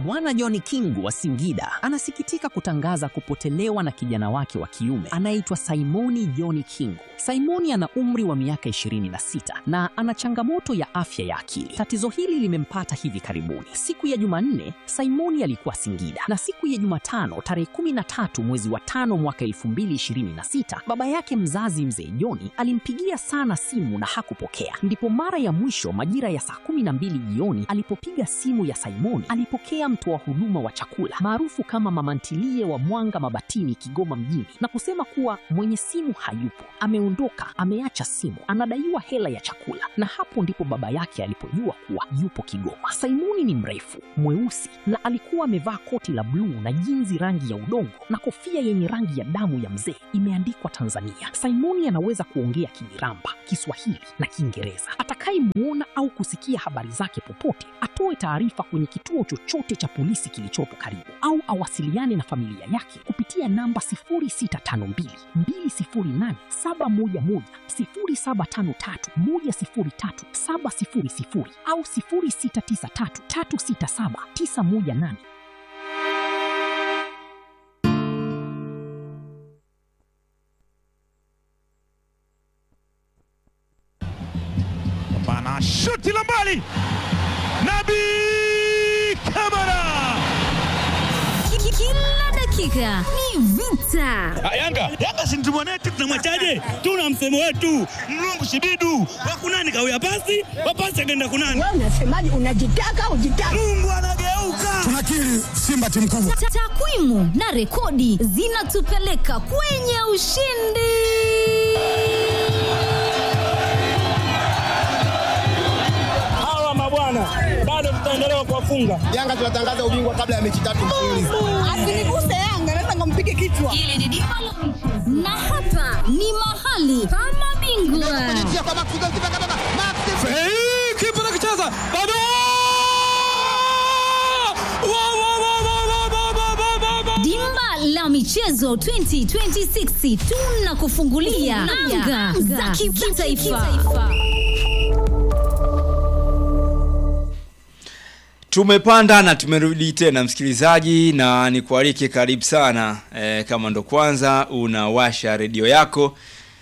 Bwana John Kingu wa Singida anasikitika kutangaza kupotelewa na kijana wake wa kiume anayeitwa Simoni John Kingu. Simoni ana umri wa miaka 26 na ana changamoto ya afya ya akili. Tatizo hili limempata hivi karibuni. Siku ya Jumanne, Simoni alikuwa Singida na siku ya Jumatano tarehe 13 mwezi wa tano mwaka 2026, baba yake mzazi mzee Joni alimpigia sana simu na hakupokea. Ndipo mara ya mwisho majira ya saa 12 jioni alipopiga simu ya Simoni, alipokea mtoa huduma wa chakula maarufu kama mama ntilie wa Mwanga Mabatini, Kigoma mjini, na kusema kuwa mwenye simu hayupo, ameondoka, ameacha simu, anadaiwa hela ya chakula. Na hapo ndipo baba yake alipojua kuwa yupo Kigoma. Simoni ni mrefu, mweusi na alikuwa amevaa koti la bluu na jinzi rangi ya udongo na kofia yenye rangi ya damu ya mzee imeandikwa Tanzania. Simoni anaweza kuongea Kimiramba, Kiswahili na Kiingereza. Atakayemuona au kusikia habari zake popote atoe taarifa kwenye kituo chochote cha polisi kilichopo karibu au awasiliane na familia yake kupitia namba 0652 208 711 0753 103 700 au 0693 367 918. Bana shuti la mbali, Nabi Kamara. Kila dakika ni vita. Yanga Yanga si mtu mwanetu, tunamwachaje? Tuna msemo wetu mlungu shibidu wakunani kawia pasi wapasi akaenda kunani. Wewe unasemaje? Unajitaka ujitaka? Mungu anageuka. tunakiri Simba timu kubwa. Ta- Takwimu na rekodi zinatupeleka kwenye ushindi. hawa mabwana bado tutaendelea kuwafunga. Yanga tunatangaza ubingwa kabla ya mechi tatu mfululizo. Asiniguse Yanga, naweza nikampige kichwa. Hili ni dimba la michezo. na hapa ni mahali pa mabingwa. Hey, kipa nakicheza bado Wa, wa, wa, wa, wa, wa, wa, wa, wa, wa. Dimba la michezo 2026 tunakufungulia anga za kitaifa. Tumepanda na tumerudi tena msikilizaji, na nikualike karibu sana e, kama ndo kwanza unawasha redio yako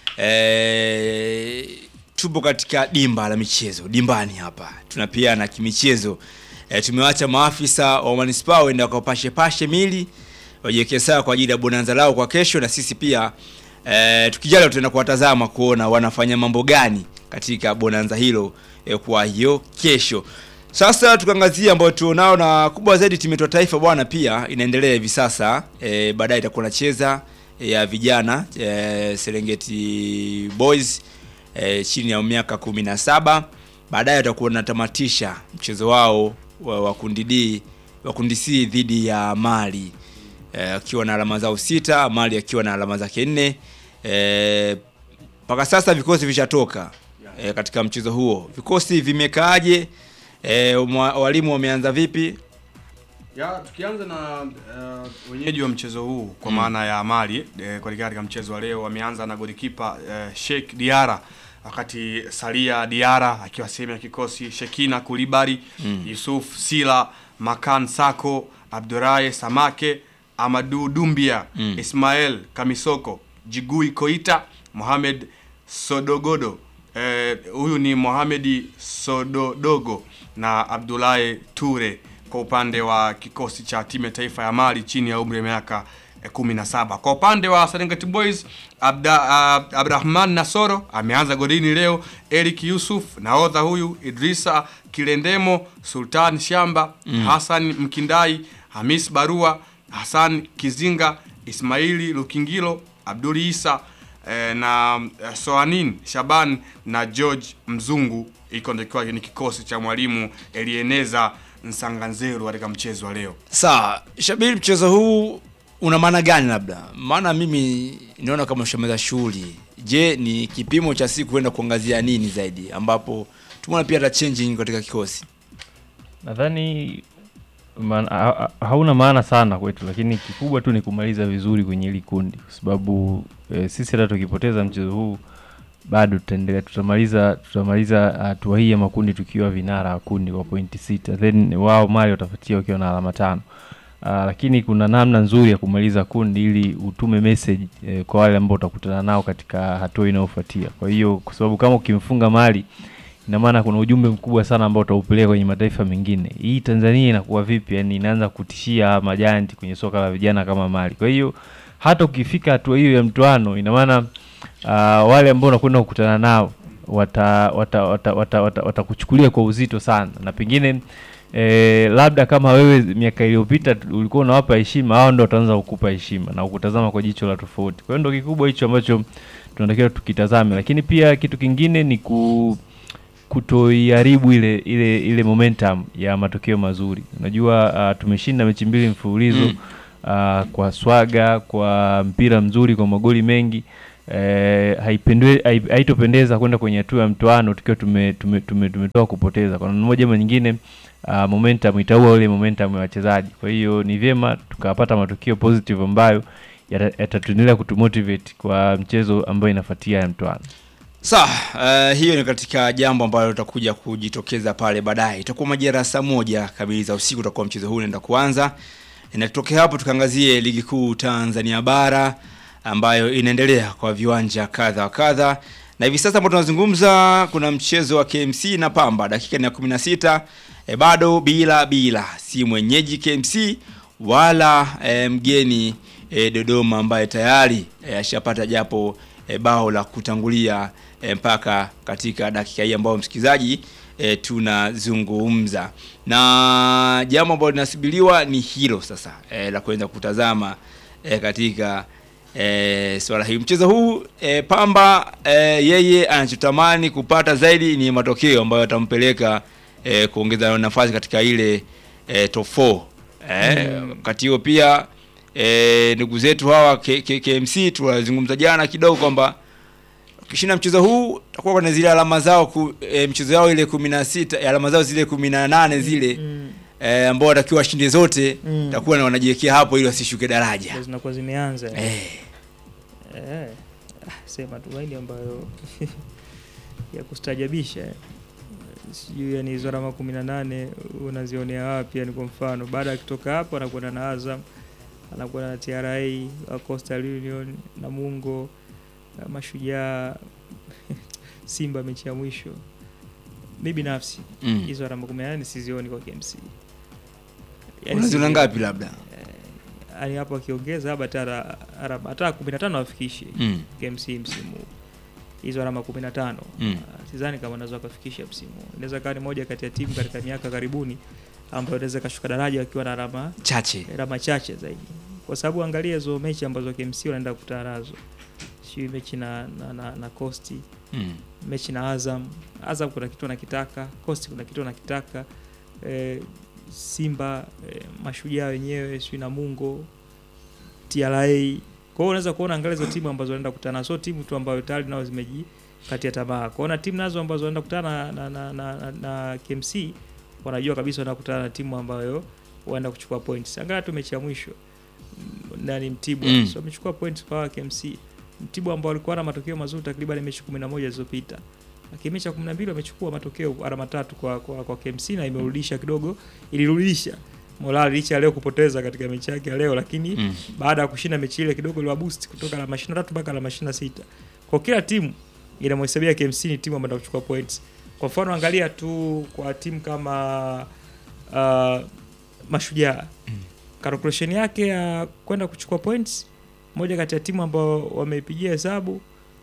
e, tupo katika dimba la michezo dimbani hapa tunapiana kimichezo e, tumewacha maafisa wa manispaa waenda wakapashe pashe mili wajiweke sawa kwa ajili ya bonanza lao kwa kesho, na sisi pia e, tukijaliwa tutaenda kuwatazama kuona wanafanya mambo gani katika bonanza hilo e, kwa hiyo kesho. Sasa tukaangazia ambayo tuonao na kubwa zaidi, timu yetu ya taifa bwana pia inaendelea hivi sasa e, baadaye itakuwa nacheza e, ya vijana e, Serengeti Boys e, chini ya miaka kumi na saba. Baadaye watakuwa wanatamatisha mchezo wao wa, wa kundi D wa kundi C dhidi ya Mali e, akiwa na alama zao sita, Mali akiwa na alama zake nne e, mpaka sasa vikosi vishatoka e, katika mchezo huo. Vikosi vimekaaje? E, walimu wameanza vipi? Ya, tukianza na uh, wenyeji wa mchezo huu kwa maana ya Mali eh, kuelekea katika mchezo wa leo wameanza na golikipa eh, Sheikh Diara wakati Salia Diara akiwa sehemu ya kikosi, Shekina Kulibari Yusuf Sila, Makan Sako, Abduraye Samake, Amadu Dumbia, Ismael Kamisoko, Jigui Koita, Mohamed Sodogodo eh, huyu ni Mohamedi Sododogo na Abdulahi Ture kwa upande wa kikosi cha timu ya taifa ya Mali chini ya umri wa miaka eh, 17. Kwa upande wa Serengeti Boys Abda, uh, Abdurahman Nasoro ameanza golini leo, Eric Yusuf nahodha huyu, Idrisa Kilendemo, Sultan Shamba, Hassan Mkindai, Hamis Barua, Hassan Kizinga, Ismaili Lukingilo, Abduli Isa eh, na eh, Soanin Shaban na George Mzungu. Iko ndio kikiwa ni kikosi cha mwalimu Elieneza Nsanganzeru katika mchezo wa leo. Sawa, Shabiri, mchezo huu una maana gani? Labda maana mimi naona kama ushamaliza shughuli. Je, ni kipimo cha siku kwenda kuangazia nini zaidi, ambapo tumeona pia hata changing katika kikosi? nadhani maana- ha- ha- hauna maana sana kwetu, lakini kikubwa tu ni kumaliza vizuri kwenye hili kundi, kwa sababu e, sisi hata tukipoteza mchezo huu bado tutaendelea tutamaliza tutamaliza hatua hii ya makundi tukiwa vinara wa kundi kwa pointi sita then wao Mali watafuatia wakiwa na alama tano. Uh, lakini kuna namna nzuri ya kumaliza kundi ili utume message eh, kwa wale ambao utakutana nao katika hatua inayofuatia. Kwa hiyo kwa sababu kama ukimfunga Mali ina maana kuna ujumbe mkubwa sana ambao utaupeleka kwenye mataifa mengine. Hii Tanzania inakuwa vipi? Yani inaanza kutishia majanti kwenye soka la vijana kama Mali. Kwa hiyo hata ukifika hatua hiyo ya mtoano, ina maana uh, wale ambao unakwenda kukutana nao wata wata wata wata, wata, watakuchukulia kwa uzito sana na pengine eh, labda kama wewe miaka iliyopita tu- ulikuwa unawapa heshima, hao ndo wataanza kukupa heshima na kukutazama kwa jicho la tofauti. Kwa hiyo ndo kikubwa hicho ambacho tunatakiwa tukitazame, lakini pia kitu kingine ni ku kutoiharibu ile ile ile momentum ya matokeo mazuri. Unajua uh, tumeshinda mechi mbili mfululizo Mm. uh, kwa swaga, kwa mpira mzuri, kwa magoli mengi eh, haipendwe- hai- haitopendeza kwenda kwenye hatua ya mtoano tukiwa tume, tume, tume, tumetoka kupoteza kwa namna moja ama nyingine. Uh, momentum itaua ile momentum ya wachezaji. Kwa hiyo ni vyema tukapata matokeo positive ambayo yata- yatatuendelea kutumotivate kwa mchezo ambayo inafuatia ya mtoano. Sawa, uh, hiyo ni katika jambo ambalo litakuja kujitokeza pale baadaye. Itakuwa majira ya saa moja kamili za usiku utakuwa mchezo huu unaenda kuanza. Na tutokea hapo tukaangazie ligi kuu Tanzania bara ambayo inaendelea kwa viwanja kadha wa kadha. Na hivi sasa ambapo tunazungumza kuna mchezo wa KMC na Pamba dakika ni ya 16 e, bado bila bila si mwenyeji KMC wala e, mgeni e, Dodoma ambaye tayari e, ashapata japo e, bao la kutangulia e, mpaka katika dakika hii ambayo msikilizaji e, tunazungumza na jambo ambalo linasubiriwa ni hilo sasa e, la kuenda kutazama e, katika e, swala hili mchezo huu e, Pamba e, yeye anachotamani kupata zaidi ni matokeo ambayo yatampeleka e, kuongeza nafasi katika ile e, top 4 e, wakati huo pia e, ndugu zetu hawa K- K- KMC tuwazungumza jana kidogo kwamba ukishinda mchezo huu takuwa kuna zile alama zao ku, e, mchezo yao ile 16 alama zao zile 18 zile Mm. e, ambao watakiwa washinde zote Mm. takuwa na wanajiwekea hapo ili wasishuke daraja Ndio zinakuwa zimeanza eh. Eh, ah, sema tumaini ambayo ya kustajabisha eh. sijui yani hizo alama kumi na nane unazionea wapi yani kwa mfano baada ya kutoka hapo anakwenda na Azam anakwenda na TRA wa Coastal Union Namungo na Mashujaa Simba mechi ya mwisho mi binafsi Mm. hizo alama kumi na nane sizioni kwa KMC Unaziona sizioni. ngapi labda? yani hapo akiongeza labda hata ara- ara- hata kumi na tano afikishe Mm. KMC msimu huu. hizo alama kumi na tano Mm. Ah, sidhani kama anaweza akafikisha msimu huu. inaweza kawa ni moja kati ya timu katika miaka karibuni ambayo inaweza ikashuka daraja wakiwa na alama Chache. alama chache zaidi kwa sababu angalia hizo mechi ambazo KMC wanaenda kukutana nazo sijui mechi na, na, na, na Coast Mm. mechi na Azam Azam kuna kitu anakitaka Coast kuna kitu anakitaka eh, Simba eh, mashujaa wenyewe sijui na Mungo TRA kwa hiyo unaweza kuona angalia hizo timu ambazo wanaenda kukutana sio timu tu ambayo tayari nao zimejikatia tamaa kuona timu nazo ambazo wanaenda kukutana na, na, na, na, na KMC wanajua kabisa wanaenda kukutana na timu ambayo waenda kuchukua points angalia tu mechi ya mwisho mm, nani Mtibwa Mm. so wamechukua points kwa KMC Mtibwa ambao walikuwa na matokeo mazuri takriban mechi 11 zilizopita lakini mechi ya 12 wamechukua matokeo alama tatu kwa, kwa, kwa KMC na imerudisha kidogo ilirudisha morali licha ya leo kupoteza katika mechi yake ya leo lakini Mm. baada ya kushinda mechi ile kidogo iliwa boost kutoka alama 23 mpaka alama 26 kwa kila timu inamhesabia KMC ni timu ambayo kuchukua points kwa mfano angalia tu kwa timu kama uh, mashujaa calculation yake ya kwenda kuchukua points moja kati ya timu ambao wameipigia hesabu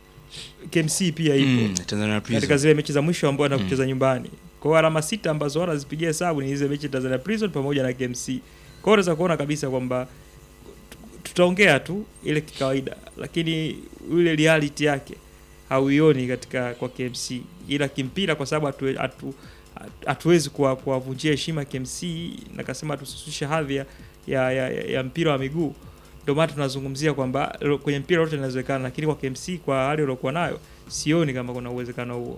KMC pia ipo Mm, Tanzania Prison. katika zile mechi za mwisho ambao wana Mm. kucheza nyumbani. Kwa hiyo alama sita ambazo wanazipigia hesabu ni hizo mechi Tanzania Prison pamoja na KMC. Kwa hiyo unaweza kuona kabisa kwamba tu- tutaongea tu ile kikawaida, lakini ile reality yake hauioni katika kwa KMC, ila kimpira, kwa sababu hatu, hatu, hatuwezi kuwa- kuwavunjia heshima KMC na kasema tusishushe hadhi ya, ya, ya, ya mpira wa miguu ndio maana tunazungumzia kwamba lo- kwenye mpira lote linawezekana, lakini kwa KMC kwa hali waliokuwa nayo sioni kama kuna uwezekano huo.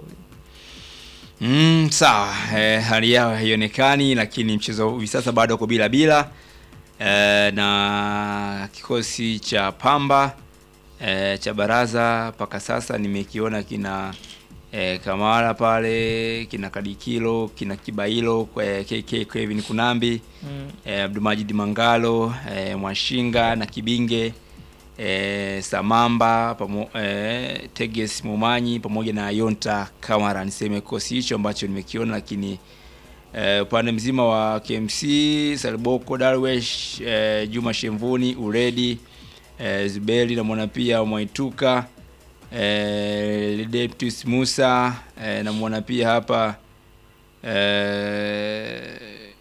Mm, sawa eh, hali yao haionekani, lakini mchezo hivi sasa bado uko bila bila eh, na kikosi cha Pamba e, cha baraza mpaka sasa nimekiona kina e, Kamara pale kina Kadikilo kina Kibailo e, KK Kevin Kunambi Mm. e, Abdulmajid Mangalo e, Mwashinga na Kibinge e, Samamba pamo, e, Teges Mumanyi pamoja na Yonta Kamara. Niseme kikosi hicho ambacho nimekiona, lakini e, upande mzima wa KMC Salboko Darwesh e, Juma Shemvuni Uredi e, Zubeli namwona pia Mwaituka e, Ledeptus Musa e, namwona pia hapa e,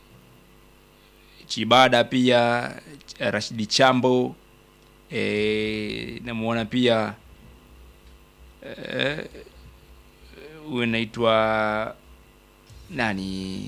Chibada pia Ch- Rashidi Chambo e, namuona pia eh, huyu anaitwa nani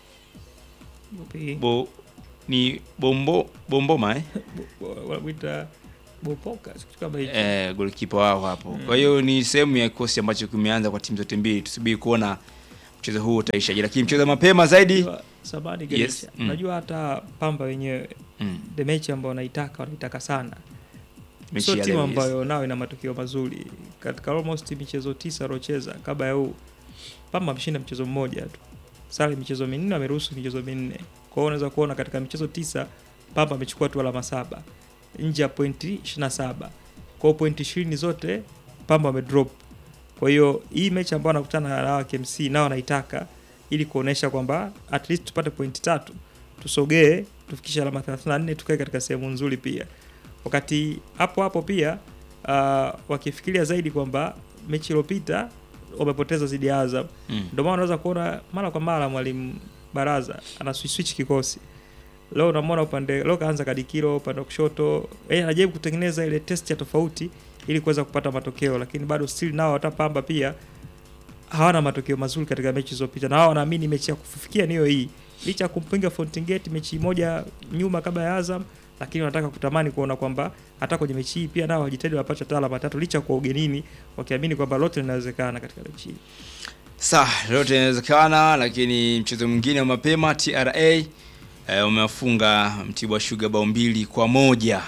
Upi? Bo, ni bombo bomboma eh? Bo- wanamuita Bopoka kitu kama hicho. eh, golikipa wao hapo. Kwa hiyo ni sehemu ya kikosi ambacho kimeanza kwa timu zote mbili. Tusubiri kuona mchezo huu utaishaje, lakini mchezo mapema zaidi Unajua, Sabani Yes, Gelisha. mm. Unajua hata Pamba wenyewe mm, the mechi ambayo wanaitaka wanaitaka sana. mechi Sio ya timu leo, yes. ambayo nao ina matokeo mazuri. Katika almost michezo tisa aliocheza kabla ya huu Pamba ameshinda mchezo mmoja tu. Sare michezo minne ameruhusu michezo minne. Kwa hiyo unaweza kuona katika michezo tisa Pamba amechukua tu alama saba nje ya pointi 27. Kwa hiyo pointi 20 zote Pamba wamedrop. Kwa hiyo hii mechi ambayo anakutana na hawa KMC nao anaitaka ili kuonesha kwamba at least tupate pointi tatu, tusogee tufikishe alama 34 tukae katika sehemu nzuri pia. Wakati hapo hapo pia uh, wakifikiria zaidi kwamba mechi iliyopita wamepoteza dhidi ya Azam, Mm. ndio maana unaweza kuona mara kwa mara mwalimu Baraza ana switch switch kikosi. Leo unamwona upande leo kaanza Kadikiro upande wa kushoto, yeye anajaribu kutengeneza ile test ya tofauti ili kuweza kupata matokeo, lakini bado still nao hata Pamba pia hawana matokeo mazuri katika mechi zilizopita, na wao wanaamini mechi ya kufikia niyo hii, licha ya kumpinga Fountain Gate mechi moja nyuma kabla ya Azam, lakini wanataka kutamani kuona kwamba hata kwenye mechi hii pia nao wajitahidi wapate hata alama tatu, licha ya kuwa ugenini, wakiamini kwamba lote linawezekana katika mechi hii. Sawa, lote inawezekana, lakini mchezo mwingine wa mapema TRA eh, umewafunga Mtibwa Sugar bao mbili kwa moja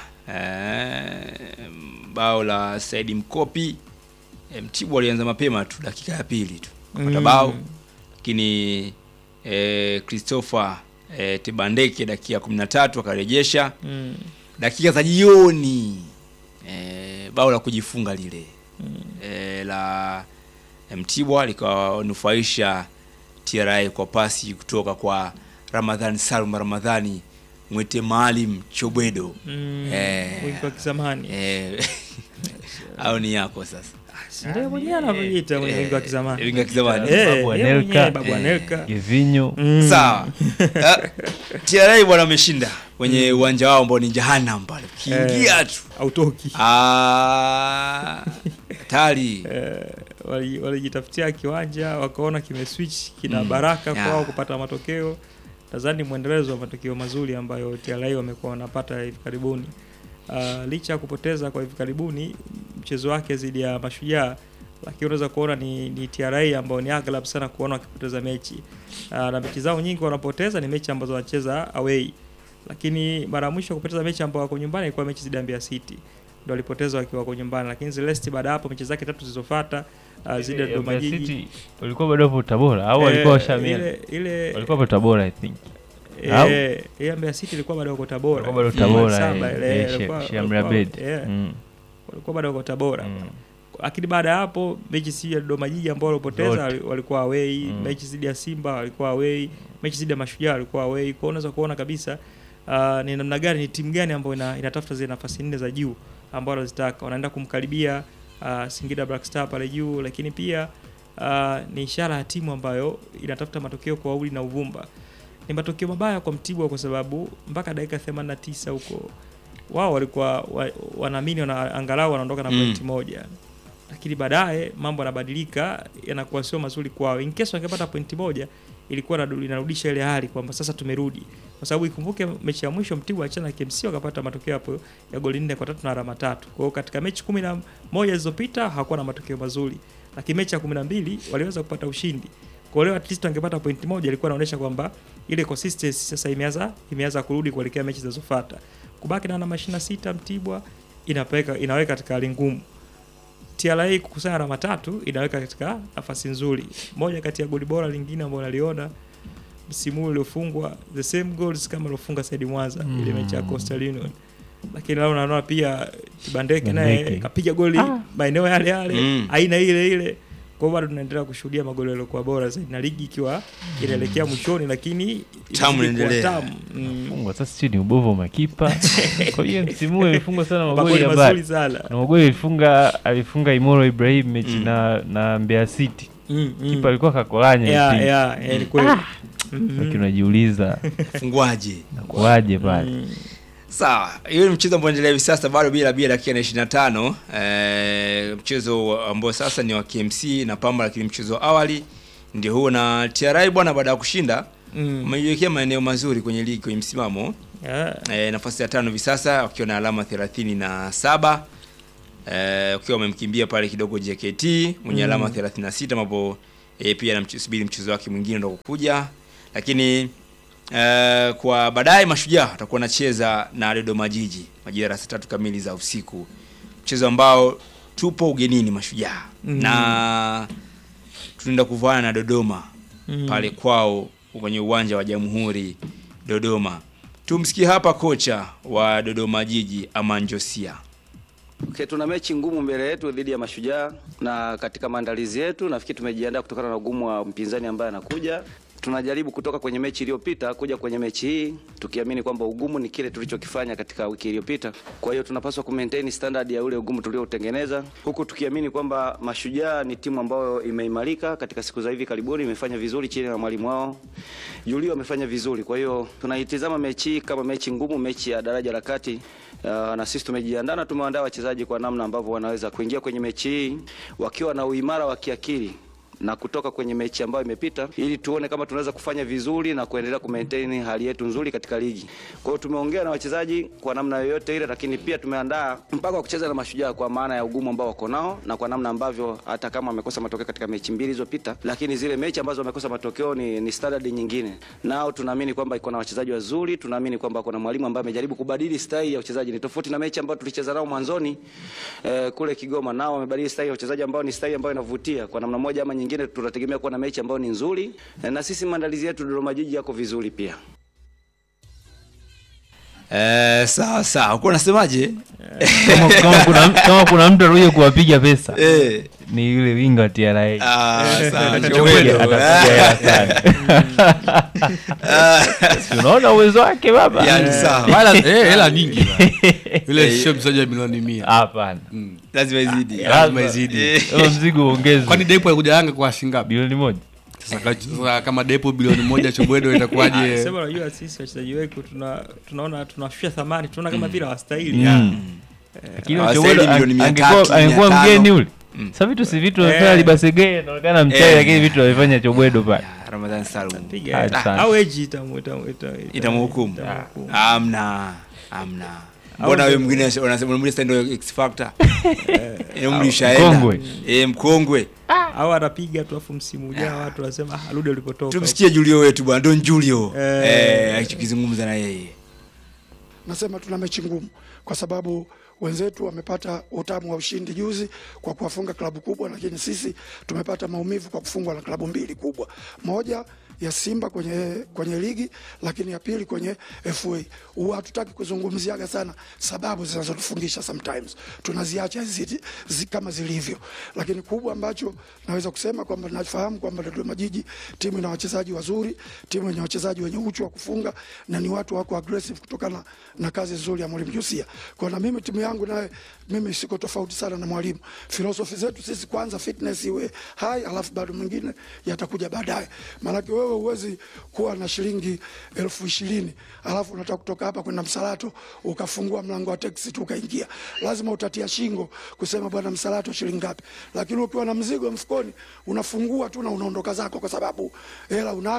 eh, bao la Saidi Mkopi eh, Mtibwa walianza mapema tu dakika ya pili tu kupata Mm. bao, lakini eh, Christopher eh, Tebandeke dakika ya 13 akarejesha Mm. dakika za jioni eh, bao la kujifunga lile eh, la Mtibwa likawanufaisha TRA kwa pasi kutoka kwa Ramadhani Salum Ramadhani Mwete Maalim Chobwedo Mm. Eh. Wingi wa kizamani. eh, au ni yako sasa Si ndio mwenyewe anavyojiita mwenye wingi wa kizamani. wingi wa kizamani Eh, Babu yeye mwenyewe Anelka, Babu eh, Anelka. Givinyo Mm. sawa Eh, TRA bwana wameshinda kwenye uwanja wao ambao ni Jahannam pale ukiingia tu Autoki. ah hatari Eh, wali- walijitafutia kiwanja wakaona kimeswitch kina Mm. baraka Yeah. kwao kupata matokeo. Nadhani mwendelezo wa matokeo mazuri ambayo TRA wamekuwa wanapata hivi karibuni. Uh, licha ya kupoteza kwa hivi karibuni mchezo wake dhidi ya Mashujaa, lakini unaweza kuona ni, ni TRA ambao ni aghalabu sana kuona wakipoteza mechi uh, na mechi zao nyingi wanapoteza ni mechi ambazo wanacheza away, lakini mara ya mwisho kupoteza mechi ambao wako nyumbani ilikuwa mechi dhidi ya Mbeya City ndio walipoteza wakiwa wako nyumbani, lakini Celeste baada ya hapo mechi zake tatu zilizofuata uh, dhidi ya Eh, Dodoma Mbeya Jiji City walikuwa bado hapo Tabora au Eh, walikuwa washamia ile ile walikuwa hapo Tabora I think Au? eh, ile Mbeya City ilikuwa bado wako Tabora, walikuwa bado Mm. Tabora Saba eh, ile, eh, ilikuwa- Sheikh Shamri walikuwa- Abed eh, Mm, walikuwa bado wako Tabora mm. lakini baada ya hapo mechi si ya Dodoma Jiji ambao walipoteza Zote. wali- walikuwa away Mm. mechi zidi ya Simba walikuwa away mechi zidi ya Mashujaa walikuwa away kwa hiyo unaweza kuona kabisa uh, ni namna gani ni timu gani ambayo ina, inatafuta zile nafasi nne za juu ambao wanazitaka wanaenda kumkaribia uh, Singida Black Star pale juu lakini pia uh, ni ishara ya timu ambayo inatafuta matokeo kwa uli na uvumba ni matokeo mabaya kwa Mtibwa kwa sababu mpaka dakika 89 huko wao walikuwa wa, wanaamini wana, angalau wanaondoka na Mm. pointi moja lakini baadaye mambo yanabadilika yanakuwa sio mazuri kwao. In case wangepata pointi moja ilikuwa inadu- inarudisha ile hali kwamba sasa tumerudi, kwa sababu ikumbuke mechi ya mwisho Mtibwa achana na KMC wakapata matokeo hapo ya goli nne kwa tatu na alama tatu. Kwa hiyo katika mechi kumi na moja zilizopita hawakuwa na matokeo mazuri, lakini mechi ya kumi na mbili waliweza kupata ushindi. Kwa leo at least wangepata pointi moja, ilikuwa inaonyesha kwamba ile consistency sasa imeanza imeanza kurudi kuelekea mechi zinazofuata. Kubaki na alama 26 Mtibwa inapeka inaweka katika hali ngumu. TRA kukusanya alama tatu inaweka katika nafasi nzuri. Moja kati ya goli bora lingine ambalo naliona msimu huu uliofungwa the same goals kama aliofunga Saidi Mwanza Mm. ile mechi ya Coastal Union. Lakini leo naona pia Kibandeke naye Kibandeke. kapiga goli Ah. maeneo yale yale Mm. aina ile ile. Kwa hiyo bado tunaendelea kushuhudia magoli yaliokuwa bora zaidi na ligi ikiwa inaelekea mwishoni, lakini Tamu inazidi kuwa inaendelea. tamu. Mm. Fungwa sasa sio ni ubovu wa makipa. Kwa hiyo msimu huu alifungwa sana magoli Magoli ya mazuri mbali. sana. Na magoli alifunga alifunga Imoro Ibrahim mechi Mm. na na Mbeya City. Mm, mm. Kipa alikuwa kakolanya Yeah, hivi. yeah, yeah, ni kweli. Mhm. Lakini unajiuliza Fungwaje? nakuaje pale. Mm. Sawa, hiyo ni mchezo ambao unaendelea hivi sasa bado bila bila dakika na 25. Eh, mchezo ambao sasa ni wa KMC na Pamba, lakini mchezo wa awali ndio huo, na TRA bwana, baada ya kushinda Mm. umejiwekea maeneo mazuri kwenye ligi kwenye msimamo Yeah. e, nafasi ya tano hivi sasa wakiwa na alama 37 e, ukiwa wamemkimbia pale kidogo JKT mwenye Mm. alama 36 ambapo e, pia anamsubiri mchezo wake mwingine ndo kukuja, lakini e, kwa baadaye Mashujaa watakuwa wanacheza na Dodoma Jiji majira ya saa tatu kamili za usiku, mchezo ambao tupo ugenini Mashujaa Mm. na tunaenda kuvaana na Dodoma Mm. pale kwao kwenye uwanja wa Jamhuri Dodoma. Tumsikie hapa kocha wa Dodoma Jiji Aman Josia. Okay, tuna mechi ngumu mbele yetu dhidi ya Mashujaa na katika maandalizi yetu nafikiri tumejiandaa kutokana na ugumu wa mpinzani ambaye anakuja. Tunajaribu kutoka kwenye mechi iliyopita kuja kwenye mechi hii tukiamini kwamba ugumu ni kile tulichokifanya katika wiki iliyopita. Kwa hiyo tunapaswa ku maintain standard ya ule ugumu tulioutengeneza, huku tukiamini kwamba Mashujaa ni timu ambayo imeimarika katika siku za hivi karibuni, imefanya vizuri chini ya mwalimu wao Julio amefanya vizuri. Kwa hiyo tunaitizama mechi hii kama mechi ngumu, mechi ya daraja la kati. Uh, na sisi tumejiandaa na tumewaandaa wachezaji kwa namna ambavyo wanaweza kuingia kwenye mechi hii wakiwa na uimara wa kiakili na kutoka kwenye mechi ambayo imepita ili tuone kama tunaweza kufanya vizuri na kuendelea kumaintain hali yetu nzuri katika ligi. Kwa hiyo tumeongea na wachezaji kwa namna yoyote ile, lakini pia tumeandaa mpaka wa kucheza na Mashujaa kwa maana ya ugumu ambao wako nao na kwa namna ambavyo hata kama wamekosa matokeo katika mechi mbili zilizopita, lakini zile mechi ambazo wamekosa matokeo ni, ni standard nyingine. Nao tunaamini kwamba iko na wachezaji wazuri, tunaamini kwamba kuna mwalimu ambaye amejaribu kubadili style ya uchezaji. Ni tofauti na mechi ambayo tulicheza nao mwanzoni eh, kule Kigoma, nao wamebadili style ya uchezaji ambao ni style ambayo inavutia kwa namna moja ama nyingine. Tunategemea kuwa na mechi ambayo ni nzuri eh, na sisi maandalizi yetu Dodoma Jiji yako vizuri pia. Eh, sawa sawa. Uko unasemaje? Kama, kama kuna kama kuna mtu alikuja kuwapiga pesa. Eh. Ni yule winga wa TRA. Ah, sawa. Atakuja- Chobwedo. atakuja hela sana. Si unaona uwezo wake baba? Yaani sawa. Wala eh, hela nyingi bana. Eh. Yule sio mchezaji wa milioni 100. Hapana. Lazima izidi. Lazima izidi. Eh. Huo mzigo uongezwe. Kwani Depo alikuja Yanga kwa shilingi ngapi? bilioni moja. Sasa ka- sasa kama Depo bilioni moja Chobwedo itakuwaje? Sema unajua sisi wachezaji wetu tuna tunaona tunashusha thamani, tunaona kama vile hawastahili. Mm. Yeah. Lakini Hawastahili Chobwedo milioni mia angekuwa tatu, angekuwa mia tano. mgeni ule. Mm. Sasa vitu si vitu Eh. amefanya Libasege inaonekana mchai Eh. lakini vitu amefanya Chobwedo pale. Ramadhan Salum. Piga Ah, hela. sana. au eji itamu itamu itamu. Itamhukumu. itamhukumu. Amna. Amna. Mbona wewe mwingine unasema mwingine sasa ndio X factor? Eh, umri ushaenda. Mkongwe. Eh, mkongwe. Au anapiga tu afu msimu ujao watu wanasema ah, rudi ulipotoka. Tumsikie Julio wetu bwana, Don Julio. Eh. Eh, akizungumza na yeye. Nasema tuna mechi ngumu kwa sababu wenzetu wamepata utamu wa ushindi juzi kwa kuwafunga klabu kubwa, lakini sisi tumepata maumivu kwa kufungwa na klabu mbili kubwa, moja ya Simba kwenye, kwenye ligi, lakini ya pili kwenye FA. Huwa hatutaki kuzungumziaga sana sababu zinazotufungisha sometimes, tunaziacha zi, zi, kama zilivyo, lakini kubwa ambacho naweza kusema kwamba nafahamu kwamba Dodoma Jiji timu ina wachezaji wazuri, timu yenye wachezaji wenye uchu wa kufunga na ni watu wako aggressive kutokana na kazi nzuri ya mwalimu Josia. Kwa na mimi timu yangu naye mimi siko tofauti sana na mwalimu. Philosophy zetu sisi kwanza fitness iwe high, alafu bado mwingine yatakuja baadaye. Maanake wewe huwezi kuwa na shilingi elfu ishirini alafu unataka kutoka hapa kwenda Msalato ukafungua mlango wa teksi tu ukaingia, lazima utatia shingo kusema bwana, Msalato shilingi ngapi? Lakini ukiwa na mzigo mfukoni unafungua tu na unaondoka zako, kwa sababu hela unayo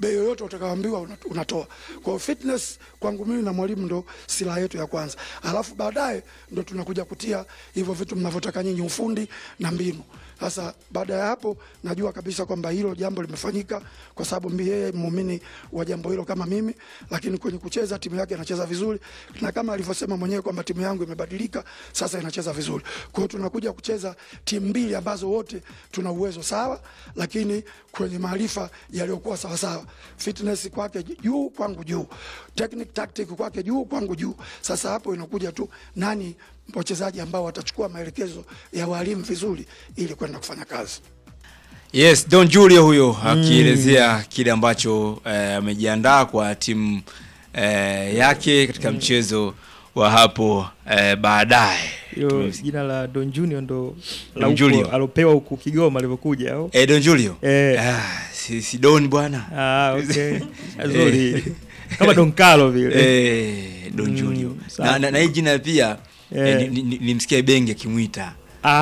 bei yoyote utakayoambiwa una- unatoa. Kwa hiyo fitness kwangu mimi na mwalimu ndo silaha yetu ya kwanza, alafu baadaye ndo tunakuja kutia hivyo vitu mnavyotaka nyinyi, ufundi na mbinu. Sasa baada ya hapo, najua kabisa kwamba hilo jambo limefanyika kwa sababu mimi yeye muumini wa jambo hilo kama mimi, lakini kwenye kucheza timu yake inacheza vizuri, na kama alivyosema mwenyewe kwamba timu yangu imebadilika sasa, inacheza vizuri. Kwa hiyo tunakuja kucheza timu mbili ambazo wote tuna uwezo sawa, lakini kwenye maarifa yaliyokuwa sawa sawa, fitness kwake juu, kwangu juu, technique tactic kwake juu, kwangu juu. Sasa hapo inakuja tu nani wachezaji ambao watachukua maelekezo ya walimu vizuri ili kwenda kufanya kazi. Yes, Don Julio huyo akielezea kile ambacho eh, amejiandaa kwa timu eh, yake katika mchezo wa hapo eh, baadaye. Hilo jina la Don Junior ndo la Don huko Julio. alopewa huku Kigoma alivyokuja au? Eh, Don Julio. Eh. Ah, si, si Don bwana. Ah, okay. Nzuri. Kama Don Carlo vile. Eh, Don Mm, Julio. sawa. Na, na, na hii jina pia Eh. eh, ni- ni- nilimsikia Ibenge akimwita.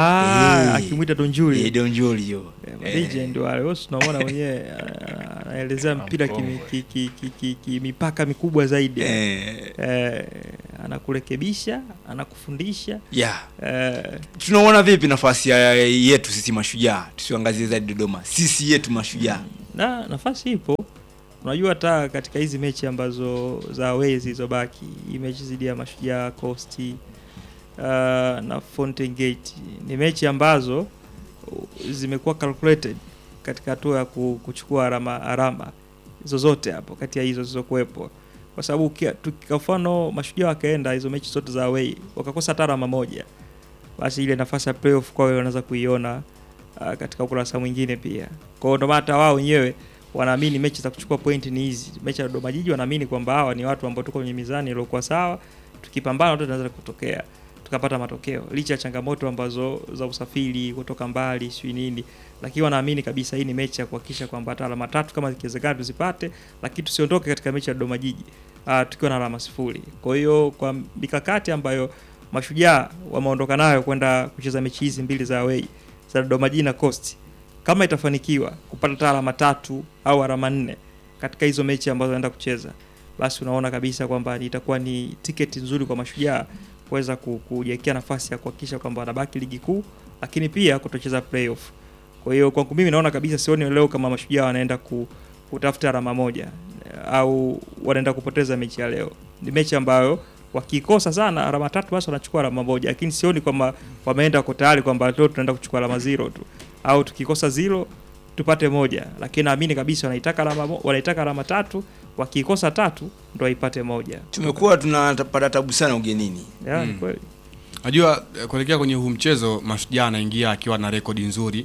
Ah, Eh. akimwita Don Julio. Eh, Don Julio. Eh, legend wale wote tunamwona mwenyewe ah, anaelezea mpira kimi- ki- ki- ki- ki- ki- mipaka mikubwa zaidi Eh. eh, anakurekebisha anakufundisha Yeah. eh, Tunaona vipi nafasi ya yetu sisi mashujaa? Tusiangazie zaidi Dodoma. Sisi yetu mashujaa. na nafasi ipo unajua hata katika hizi mechi ambazo za away zilizobaki hii mechi zidi ya mashujaa costi uh, na Fountain Gate ni mechi ambazo uh, zimekuwa calculated katika hatua ya ku- kuchukua alama alama zozote hapo kati ya hizo zilizokuwepo kwa sababu ukia- tuki- kwa mfano mashujaa wakaenda hizo mechi zote za away wakakosa hata alama moja basi ile nafasi ya playoff kwao wanaweza kuiona uh, katika ukurasa mwingine pia. Kwa hiyo ndio maana hata wao wenyewe wanaamini mechi za kuchukua point ni hizi. Mechi ya Dodoma Jiji wanaamini kwamba hawa ni watu ambao tuko kwenye mizani iliyokuwa sawa, tukipambana wote tunaweza kutokea tukapata matokeo licha ya changamoto ambazo za usafiri kutoka mbali sijui nini, lakini wanaamini kabisa hii ni mechi ya kuhakikisha kwamba hata alama tatu kama zikiwezekana tuzipate, lakini tusiondoke katika mechi ya Dodoma Jiji uh, tukiwa na alama sifuri. Kwa hiyo kwa mikakati ambayo mashujaa wameondoka nayo kwenda kucheza mechi hizi mbili za away za Dodoma Jiji na Coast, kama itafanikiwa kupata hata alama tatu au alama nne katika hizo mechi ambazo wanaenda kucheza, basi unaona kabisa kwamba itakuwa ni tiketi nzuri kwa mashujaa kuweza ku- kujiwekea nafasi ya kuhakikisha kwamba wanabaki ligi kuu, lakini pia kutocheza playoff. Kwa hiyo kwangu mimi naona kabisa, sioni leo kama mashujaa wanaenda ku, kutafuta alama moja eh, au wanaenda kupoteza mechi ya leo. Ni mechi ambayo wakikosa sana alama tatu basi wanachukua alama moja, lakini sioni kwamba wameenda wako tayari kwamba leo tunaenda kuchukua alama zero tu au tukikosa zero tupate moja, lakini naamini kabisa wanaitaka alama mo- wanaitaka alama tatu, wakikosa tatu ndo waipate moja. Tumekuwa tunapata tabu sana ugenini. Yeah, Mm. kweli. Najua eh, kuelekea kwenye huu mchezo Mashujaa anaingia akiwa na rekodi nzuri.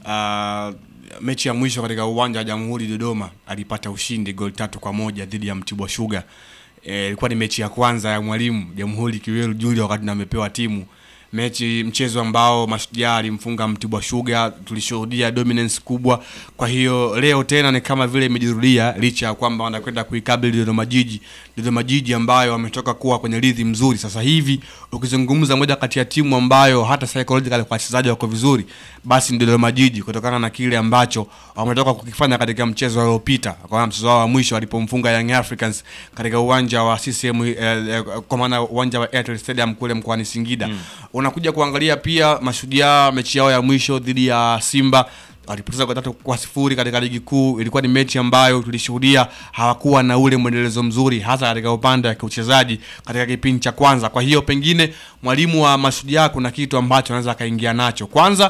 Uh, mechi ya mwisho katika uwanja wa Jamhuri Dodoma alipata ushindi goli tatu kwa moja dhidi ya Mtibwa Sugar. Eh, Ilikuwa ni mechi ya kwanza ya mwalimu Jamhuri Kiwelu Julia wakati amepewa timu mechi mchezo ambao Mashujaa alimfunga Mtibwa Sugar, tulishuhudia dominance kubwa. Kwa hiyo leo tena ni kama vile imejirudia, licha ya kwamba wanakwenda kuikabili Dodoma Jiji, Dodoma Jiji ambayo wametoka kuwa kwenye rhythm mzuri sasa hivi. Ukizungumza moja kati ya timu ambayo hata psychological kwa wachezaji wako vizuri, basi ni Dodoma Jiji, kutokana na kile ambacho wametoka kukifanya katika mchezo uliopita, kwa mchezo wao wa mwisho walipomfunga Young Africans katika uwanja wa CCM eh, eh, kwa maana uwanja wa Airtel Stadium kule mkoani Singida unakuja kuangalia pia Mashujaa mechi yao ya mwisho dhidi ya Simba walipoteza kwa tatu kwa sifuri katika ligi kuu. Ilikuwa ni mechi ambayo tulishuhudia hawakuwa na ule mwendelezo mzuri, hasa katika upande wa kiuchezaji katika kipindi cha kwanza. Kwa hiyo pengine mwalimu wa Mashujaa kuna kitu ambacho anaweza akaingia nacho. Kwanza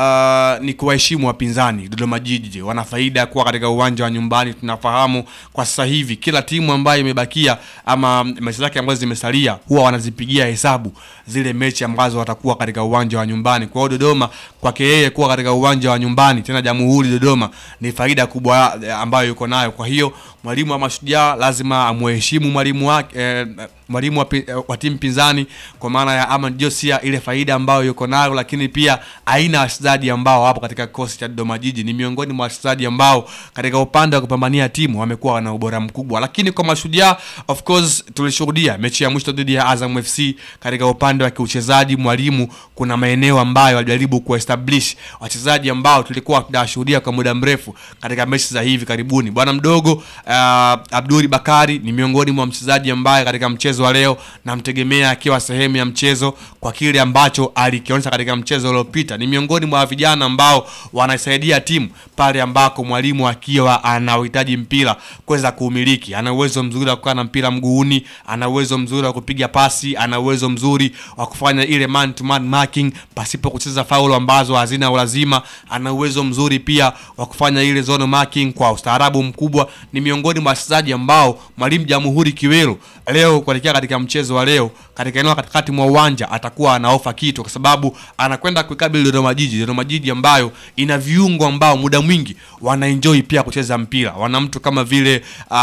uh, ni kuwaheshimu wapinzani. Dodoma Jiji wana faida ya kuwa katika uwanja wa nyumbani. Tunafahamu kwa sasa hivi kila timu ambayo imebakia ama mechi zake ambazo zimesalia huwa wanazipigia hesabu zile mechi ambazo watakuwa katika uwanja wa nyumbani. Kwa hiyo Dodoma kwake yeye kuwa katika uwanja wa nyumbani tena Jamhuri Dodoma ni faida kubwa eh, ambayo yuko nayo. Kwa hiyo mwalimu wa Mashujaa lazima amheshimu mwalimu wake eh, mwalimu wa, pi- wa timu pinzani kwa maana ya Ahmad Josia, ile faida ambayo yuko nayo, lakini pia aina ya wachezaji ambao wapo katika kikosi cha Dodoma Jiji ni miongoni mwa wachezaji ambao katika upande wa kupambania timu wamekuwa wana ubora mkubwa, lakini kwa Mashujaa of course tulishuhudia mechi ya mwisho dhidi ya Azam FC katika upande wa kiuchezaji, mwalimu kuna maeneo ambayo alijaribu kuestablish wachezaji ambao tulikuwa tunashuhudia kwa muda mrefu katika mechi za hivi karibuni. Bwana mdogo uh, Abduli Bakari ni miongoni mwa mchezaji ambaye katika mchezo wa leo namtegemea akiwa sehemu ya mchezo kwa kile ambacho alikionyesha katika mchezo uliopita. Ni miongoni mwa vijana ambao wanaisaidia timu pale ambako mwalimu akiwa ana uhitaji mpira kuweza kuumiliki. Ana uwezo mzuri wa kukaa na mpira mguuni, ana uwezo mzuri wa kupiga pasi, ana uwezo mzuri wa kufanya ile man to man marking pasipo kucheza faulo ambazo hazina ulazima. Ana uwezo mzuri pia wa kufanya ile zone marking kwa ustaarabu mkubwa. Ni miongoni mwa wachezaji ambao mwalimu Jamhuri Kiwelu leo kuelekea katika mchezo wa leo katika eneo la katikati mwa uwanja atakuwa anaofa kitu, kwa sababu anakwenda kuikabili Dodoma Jiji, Dodoma Jiji ambayo ina viungo ambao muda mwingi wanaenjoy pia kucheza mpira. Wana mtu kama vile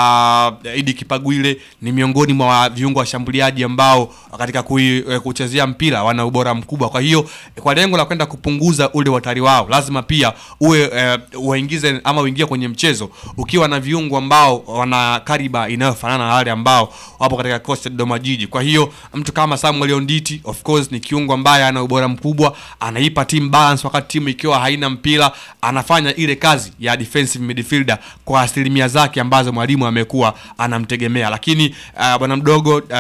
uh, Idi Kipagwile ni miongoni mwa viungo washambuliaji ambao katika kui, eh, kuchezea mpira wana ubora mkubwa. Kwa hiyo kwa lengo la kwenda kupunguza ule watari wao, lazima pia uwe eh, uwaingize ama uingie kwenye mchezo ukiwa na viungo ambao wana kariba inayofanana na wale ambao wapo katika kikosi cha Dodoma Jiji. Kwa hiyo mtu kama Samuel Onditi of course ni kiungo ambaye ana ubora mkubwa, anaipa team balance wakati timu ikiwa haina mpira, anafanya ile kazi ya defensive midfielder kwa asilimia zake ambazo mwalimu amekuwa anamtegemea. Lakini uh, bwana mdogo uh,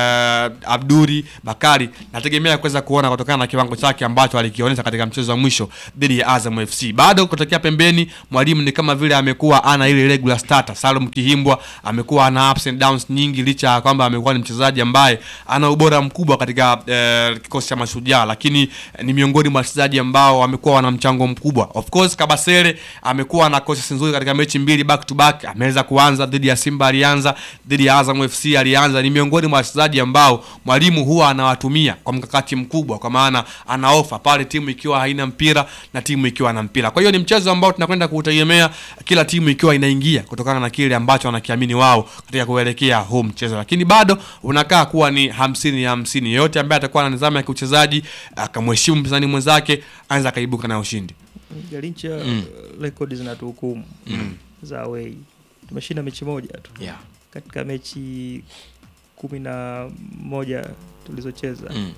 Abduri Bakari nategemea kuweza kuona kutokana na kiwango chake ambacho alikionyesha katika mchezo wa mwisho dhidi ya Azam FC. Bado kutokea pembeni, mwalimu ni kama vile amekuwa ana ile regular starter. Salum Kihimbwa amekuwa ana ups and downs nyingi, licha ya kwamba amekuwa ni mchezaji ambaye ana ubora mkubwa katika eh, kikosi cha Mashujaa, lakini eh, ni miongoni mwa wachezaji ambao wamekuwa wana mchango mkubwa. Of course Kabasele amekuwa na courses nzuri katika mechi mbili back to back, ameweza kuanza dhidi ya Simba, alianza dhidi ya Azam FC, alianza. Ni miongoni mwa wachezaji ambao mwalimu huwa anawatumia kwa mkakati mkubwa, kwa maana ana ofa pale timu ikiwa haina mpira na timu ikiwa na mpira. Kwa hiyo ni mchezo ambao tunakwenda kuutegemea kila timu ikiwa inaingia kutokana na kile ambacho wanakiamini wao katika kuelekea huu mchezo, lakini bado unakaa kuwa ni hamsini ya hamsini. Yeyote ambaye atakuwa na nidhamu ya kiuchezaji akamheshimu mpinzani mwenzake anaweza akaibuka na ushindi. Galincha Mm. rekodi zinatuhukumu Mm. za away. Tumeshinda mechi moja tu Yeah. katika mechi kumi na moja tulizocheza Mm.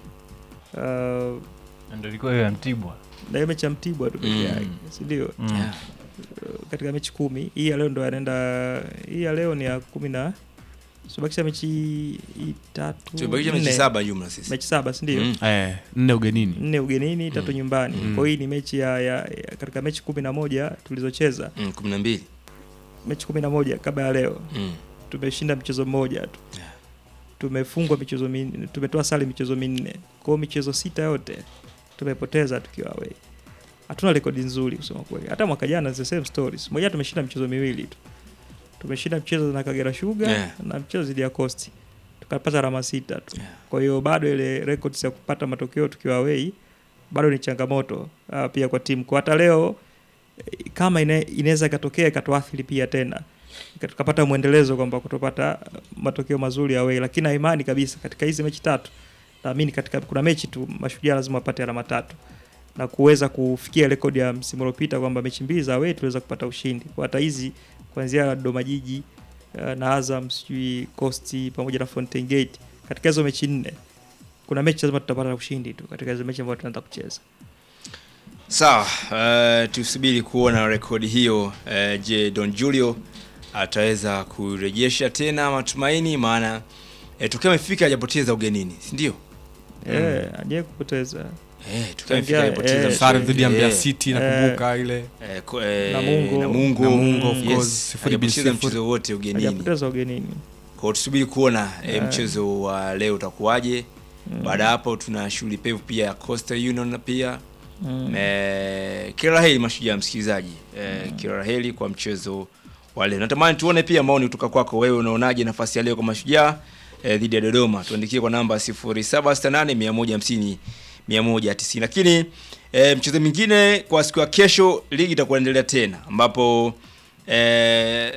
uh, Ndio ilikuwa hiyo ya Mtibwa. na hiyo mechi ya Mtibwa tu peke Mm. yake, si ndio? Mm. Yeah. Uh, katika mechi kumi hii ya leo ndo anaenda, hii ya leo ni ya kumi na subakisha mechi hii tatu Tumebakisha mechi nne. saba jumla sisi. mechi saba si ndio? Mm. Eh, nne ugenini. nne ugenini tatu Mm. nyumbani Mm. kwa hiyo hii ni mechi ya, ya, ya katika mechi kumi na moja tulizocheza Mm, kumi na mbili. mechi kumi na moja kabla ya leo Mm. tumeshinda mchezo mmoja tu Yeah. tumefungwa michezo minne tumetoa sare michezo minne kwa hiyo michezo sita yote tumepoteza tukiwa away hatuna rekodi nzuri kusema kweli hata mwaka jana the same stories moja tumeshinda michezo miwili tu tumeshinda mchezo na Kagera Sugar Yeah. na mchezo dhidi ya Coast tukapata alama sita tu Yeah. kwa hiyo bado ile records ya kupata matokeo tukiwa away bado ni changamoto uh, pia kwa timu kwa hata leo eh, kama ina- inaweza ikatokea ikatuathiri pia tena Ika- tukapata mwendelezo kwamba kutopata uh, matokeo mazuri away, lakini na imani kabisa katika hizi mechi tatu, naamini katika kuna mechi tu mashujaa lazima wapate alama tatu na kuweza kufikia rekodi ya msimu uliopita kwamba mechi mbili za away tuliweza kupata ushindi. Kwa hata hizi kuanzia Dodoma Jiji uh, na Azam sijui Coast pamoja na Fountain Gate, katika hizo mechi nne kuna mechi lazima tutapata ushindi tu katika hizo mechi ambazo tunaanza kucheza. Sawa, uh, tusubiri kuona rekodi hiyo. Uh, je, Don Julio ataweza kurejesha tena matumaini? Maana uh, tukiwa amefika hajapoteza ugenini, si ndio? Eh, aje kupoteza Eh, tukiwa amefika Tangia, hajapoteza eh, mchezo. Sare dhidi ya Mbeya Eh, City nakumbuka ile. eh, ko- eh, Namungo. Namungo, Namungo, of yes, course, sifuri bin hajapoteza sifuri. mchezo wote ugenini. hajapoteza ugenini. Kwa hiyo tusubiri kuona eh, Yeah. mchezo wa leo utakuwaje. Baada ya hapo tuna shughuli pevu pia ya Coastal Union na pia Mm. Eh, kila la heri mashujaa msikilizaji eh, kila la heri kwa mchezo wa leo. Natamani tuone pia maoni kutoka kwako wewe, unaonaje nafasi ya leo kwa mashujaa eh, dhidi ya Dodoma? Tuandikie kwa namba 0768 150 190. Lakini eh, mchezo mwingine kwa siku ya kesho, ligi itakuwa inaendelea tena ambapo eh,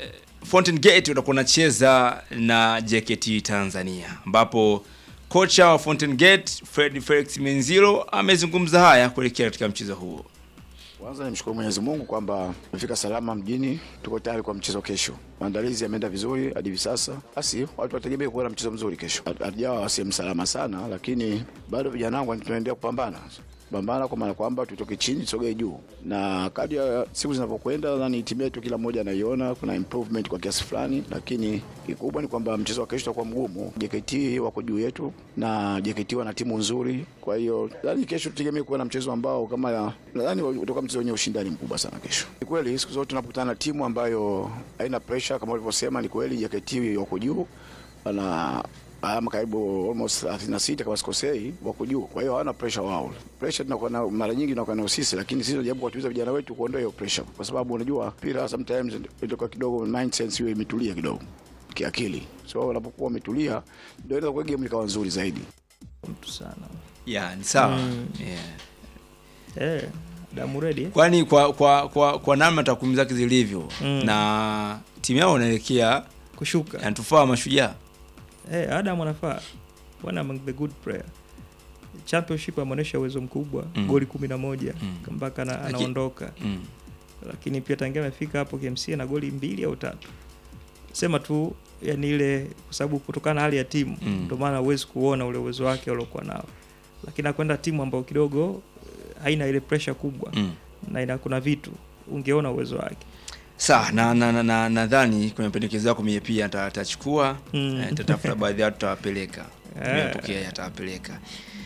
Fountain Gate utakuwa unacheza na JKT Tanzania ambapo kocha wa Fountain Gate Fred Felix Menzilo amezungumza haya kuelekea katika mchezo huo. Kwanza nimshukuru Mwenyezi Mungu kwamba tumefika salama mjini, tuko tayari kwa mchezo kesho. Maandalizi yameenda vizuri hadi hivi sasa, basi watu wategemee kuona mchezo mzuri kesho. Hatujawa sehemu salama sana, lakini bado vijana wangu tunaendelea kupambana pambana kwa maana kwamba tutoke chini tusogee juu, na kadri ya siku zinavyokwenda, nadhani timu yetu kila mmoja anaiona kuna improvement kwa kiasi fulani, lakini kikubwa ni kwamba mchezo wa kesho utakuwa mgumu. JKT wako juu yetu na JKT wana timu nzuri, kwa hiyo nadhani kesho tutegemee kuwa na mchezo ambao kama ya nadhani utakuwa mchezo wenye ushindani mkubwa sana kesho. Ni kweli siku zote tunapokutana na timu ambayo haina pressure kama ulivyosema, ni kweli JKT wako juu na alama karibu almost 36 kama sikosei, wako juu. Kwa hiyo hawana pressure wao. Pressure tunakuwa na mara nyingi tunakuwa nayo sisi, lakini sisi tunajaribu kuwatuliza vijana wetu kuondoa hiyo pressure, kwa sababu unajua mpira sometimes itoka kidogo mindset hiyo imetulia kidogo kiakili, so unapokuwa umetulia ndio inaweza kuwa game ikawa nzuri zaidi. mtu sana Yeah, ni sawa. Mm. Yeah. eh, damu ready Kwani kwa kwa kwa, kwa namna takwimu zake zilivyo Mm. na timu yao inaelekea kushuka yanatufaa mashujaa. Eh, Adam anafaa one among the good player. Championship ameonyesha uwezo mkubwa Mm. goli kumi na moja Mm. mpaka ana, Laki- anaondoka Mm. lakini pia tangia amefika hapo KMC na goli mbili au tatu. Sema tu yani ile kwa sababu kutokana na hali ya timu Mm. ndio maana huwezi kuona ule uwezo wake aliokuwa nao, lakini akwenda timu ambayo kidogo eh, haina ile pressure kubwa Mm. na ina kuna vitu ungeona uwezo wake. Sawa, na nadhani na, na, nadhani kwenye mapendekezo yako mie pia ata- atachukua Mm. eh, tatafuta baadhi ya watu tutawapeleka. Eh. Nimepokea atawapeleka.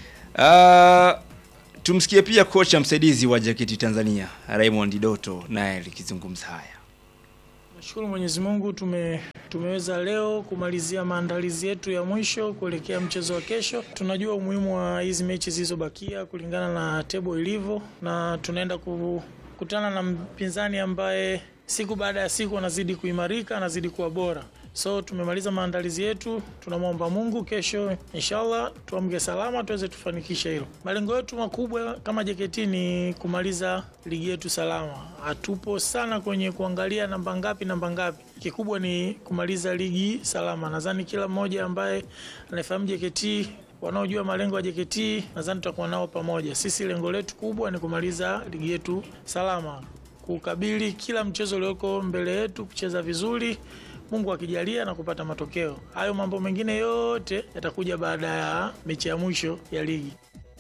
Uh, tumsikie pia kocha msaidizi wa JKT Tanzania Raymond Doto naye likizungumza haya. Nashukuru Mwenyezi Mungu tume, tumeweza leo kumalizia maandalizi yetu ya mwisho kuelekea mchezo wa kesho. Tunajua umuhimu wa hizi mechi zilizobakia kulingana na tebo ilivyo, na tunaenda kukutana na mpinzani ambaye siku baada ya siku anazidi kuimarika, anazidi kuwa bora. So tumemaliza maandalizi yetu, tunamwomba Mungu kesho inshallah tuamke salama tuweze tufanikishe hilo. Malengo yetu makubwa kama JKT ni kumaliza ligi yetu salama. Hatupo sana kwenye kuangalia namba ngapi namba ngapi, kikubwa ni kumaliza ligi salama. Nadhani kila mmoja ambaye anafahamu JKT wanaojua malengo ya JKT nadhani tutakuwa nao pamoja. Sisi lengo letu kubwa ni kumaliza ligi yetu salama, kukabili kila mchezo ulioko mbele yetu, kucheza vizuri Mungu akijalia na kupata matokeo. Hayo mambo mengine yote yatakuja baada ya mechi ya mwisho ya ligi.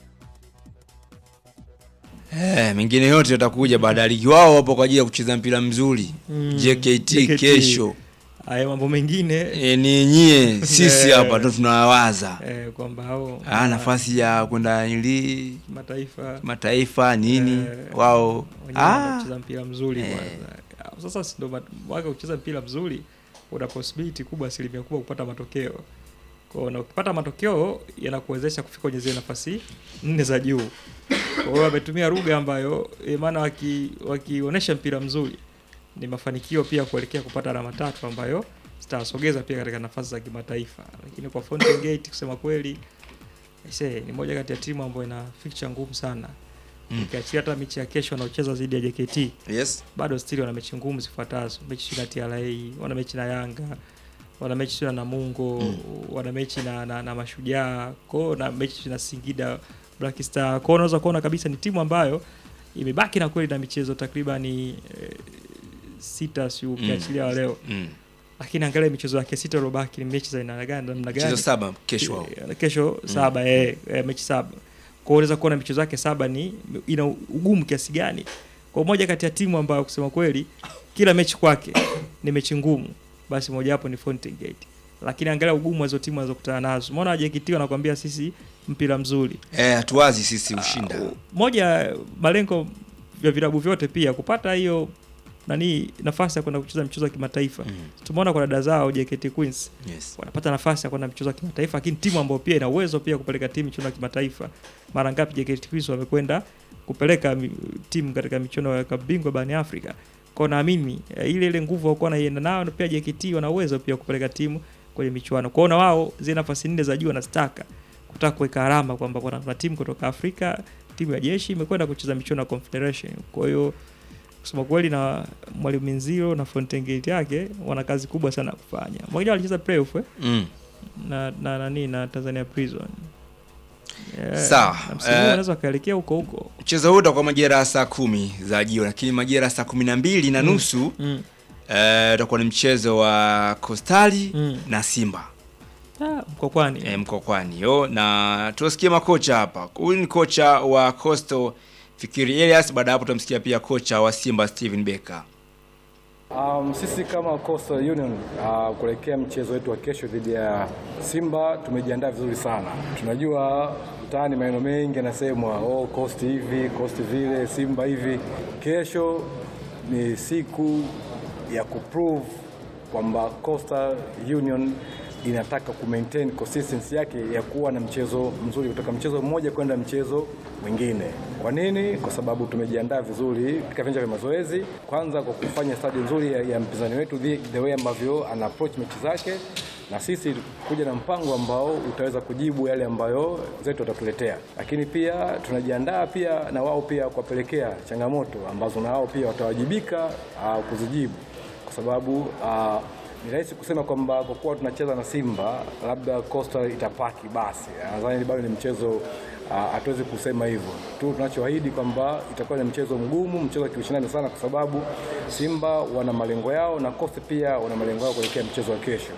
Eh, mengine yote yatakuja baada ya ligi. Wao wapo kwa ajili ya kucheza mpira mzuri. Mm, JKT, JKT. kesho. Haya mambo mengine E, ni nyie sisi Eh. hapa ndo tunawaza. eh, kwamba hao Ah, nafasi ya kwenda ili mataifa mataifa nini Eh, wao wenyewe ah, wanacheza mpira mzuri Eh. kwanza. Sasa si ndo mat- waka kucheza mpira mzuri, una possibility kubwa, asilimia kubwa kupata matokeo. Kwa hiyo na ukipata matokeo yanakuwezesha kufika kwenye zile nafasi nne za juu. Kwa hiyo wametumia lugha ambayo eh, maana waki wakionyesha mpira mzuri ni mafanikio pia kuelekea kupata alama tatu ambayo zitawasogeza pia katika nafasi za kimataifa. Lakini kwa Fountain Gate kusema kweli Aisee, ni moja kati ya timu ambayo ina fixture ngumu sana Mm. ukiachia hata mechi ya kesho wanaocheza dhidi ya JKT yes. bado still wana mechi ngumu zifuatazo mechi na TRA wana mechi na Yanga wana mechi na Namungo Mm. wana mechi na, na, na Mashujaa kwao na mechi na Singida Black Star kwao unaweza kuona kabisa ni timu ambayo imebaki na kweli na michezo takribani eh, sita si ukiachilia wa leo Mm. lakini angalia michezo yake sita iliyobaki ni mechi za aina gani namna gani Michezo saba kesho wao. Eh, kesho saba eh, eh, mechi saba kwa hiyo unaweza kuona michezo yake saba ni ina ugumu kiasi gani kwa moja kati ya timu ambayo kusema kweli kila mechi kwake ni mechi ngumu basi mojawapo ni Fountain Gate lakini angalia ugumu wa hizo timu wanazokutana nazo umeona JKT wanakuambia sisi mpira mzuri Eh, hatuwazi sisi ushinda. moja ya malengo vya vilabu vyote pia kupata hiyo nani nafasi ya kwenda kucheza michezo ya kimataifa Mm. tumeona kwa dada zao JKT Queens Yes. wanapata nafasi ya kwenda michezo ya kimataifa lakini timu ambayo pia ina uwezo pia kupeleka timu michuano ya kimataifa mara ngapi JKT Queens wamekwenda kupeleka mi- timu katika michuano ya klabu bingwa barani Afrika kwa naamini eh, ile ile nguvu wakuwa naienda nayo na pia JKT wana uwezo pia kupeleka timu kwenye michuano kwao na wao zile nafasi nne za juu wanazitaka kutaka kuweka alama kwamba kuna kuna timu kutoka Afrika timu ya jeshi imekwenda kucheza michuano ya Confederation kwa hiyo kusema kweli na mwalimu Minziro na Fountain Gate yake wana kazi kubwa sana kufanya. Mwingine alicheza playoff eh? Mm. na na nani na Tanzania Prison. Eh, Sawa, na msimu huu eh, wanaweza wakaelekea huko huko. Mchezo huu utakuwa majira ya saa kumi za jioni, lakini majira ya saa kumi na mbili na Mm. nusu Mm. eh, utakuwa ni mchezo wa Kostali Mm. na Simba Ah, Mkokwani. eh, Mkokwani yo, na tuwasikie makocha hapa. Huyu ni kocha wa Coastal Fikiri Elias. Baada ya hapo tutamsikia pia kocha wa Simba Steven Becker. Um, sisi kama Coastal Union uh, kuelekea mchezo wetu wa kesho dhidi ya Simba tumejiandaa vizuri sana. Tunajua mtaani maneno mengi yanasemwa, oh, Coast hivi, Coast vile, Simba hivi. Kesho ni siku ya kuprove kwamba Coastal Union inataka ku maintain consistency yake ya kuwa na mchezo mzuri kutoka mchezo mmoja kwenda mchezo mwingine. Kwa nini? Kwa sababu tumejiandaa vizuri katika viwanja vya mazoezi, kwanza kwa kufanya stadi nzuri ya, ya mpinzani wetu the, the way ambavyo ana approach mechi zake, na sisi kuja na mpango ambao utaweza kujibu yale ambayo zetu watatuletea, lakini pia tunajiandaa pia na wao pia kuwapelekea changamoto ambazo na wao pia watawajibika uh, kuzijibu kwa sababu uh, ni rahisi kusema kwamba kwa kuwa tunacheza na Simba labda Coastal itapaki basi. Nadhani bado ni mchezo ah, hatuwezi kusema hivyo tu. Tunachoahidi kwamba itakuwa ni mchezo mgumu, mchezo wa kiushindani sana, kwa sababu Simba wana malengo yao na Coastal pia wana malengo yao kuelekea mchezo wa kesho.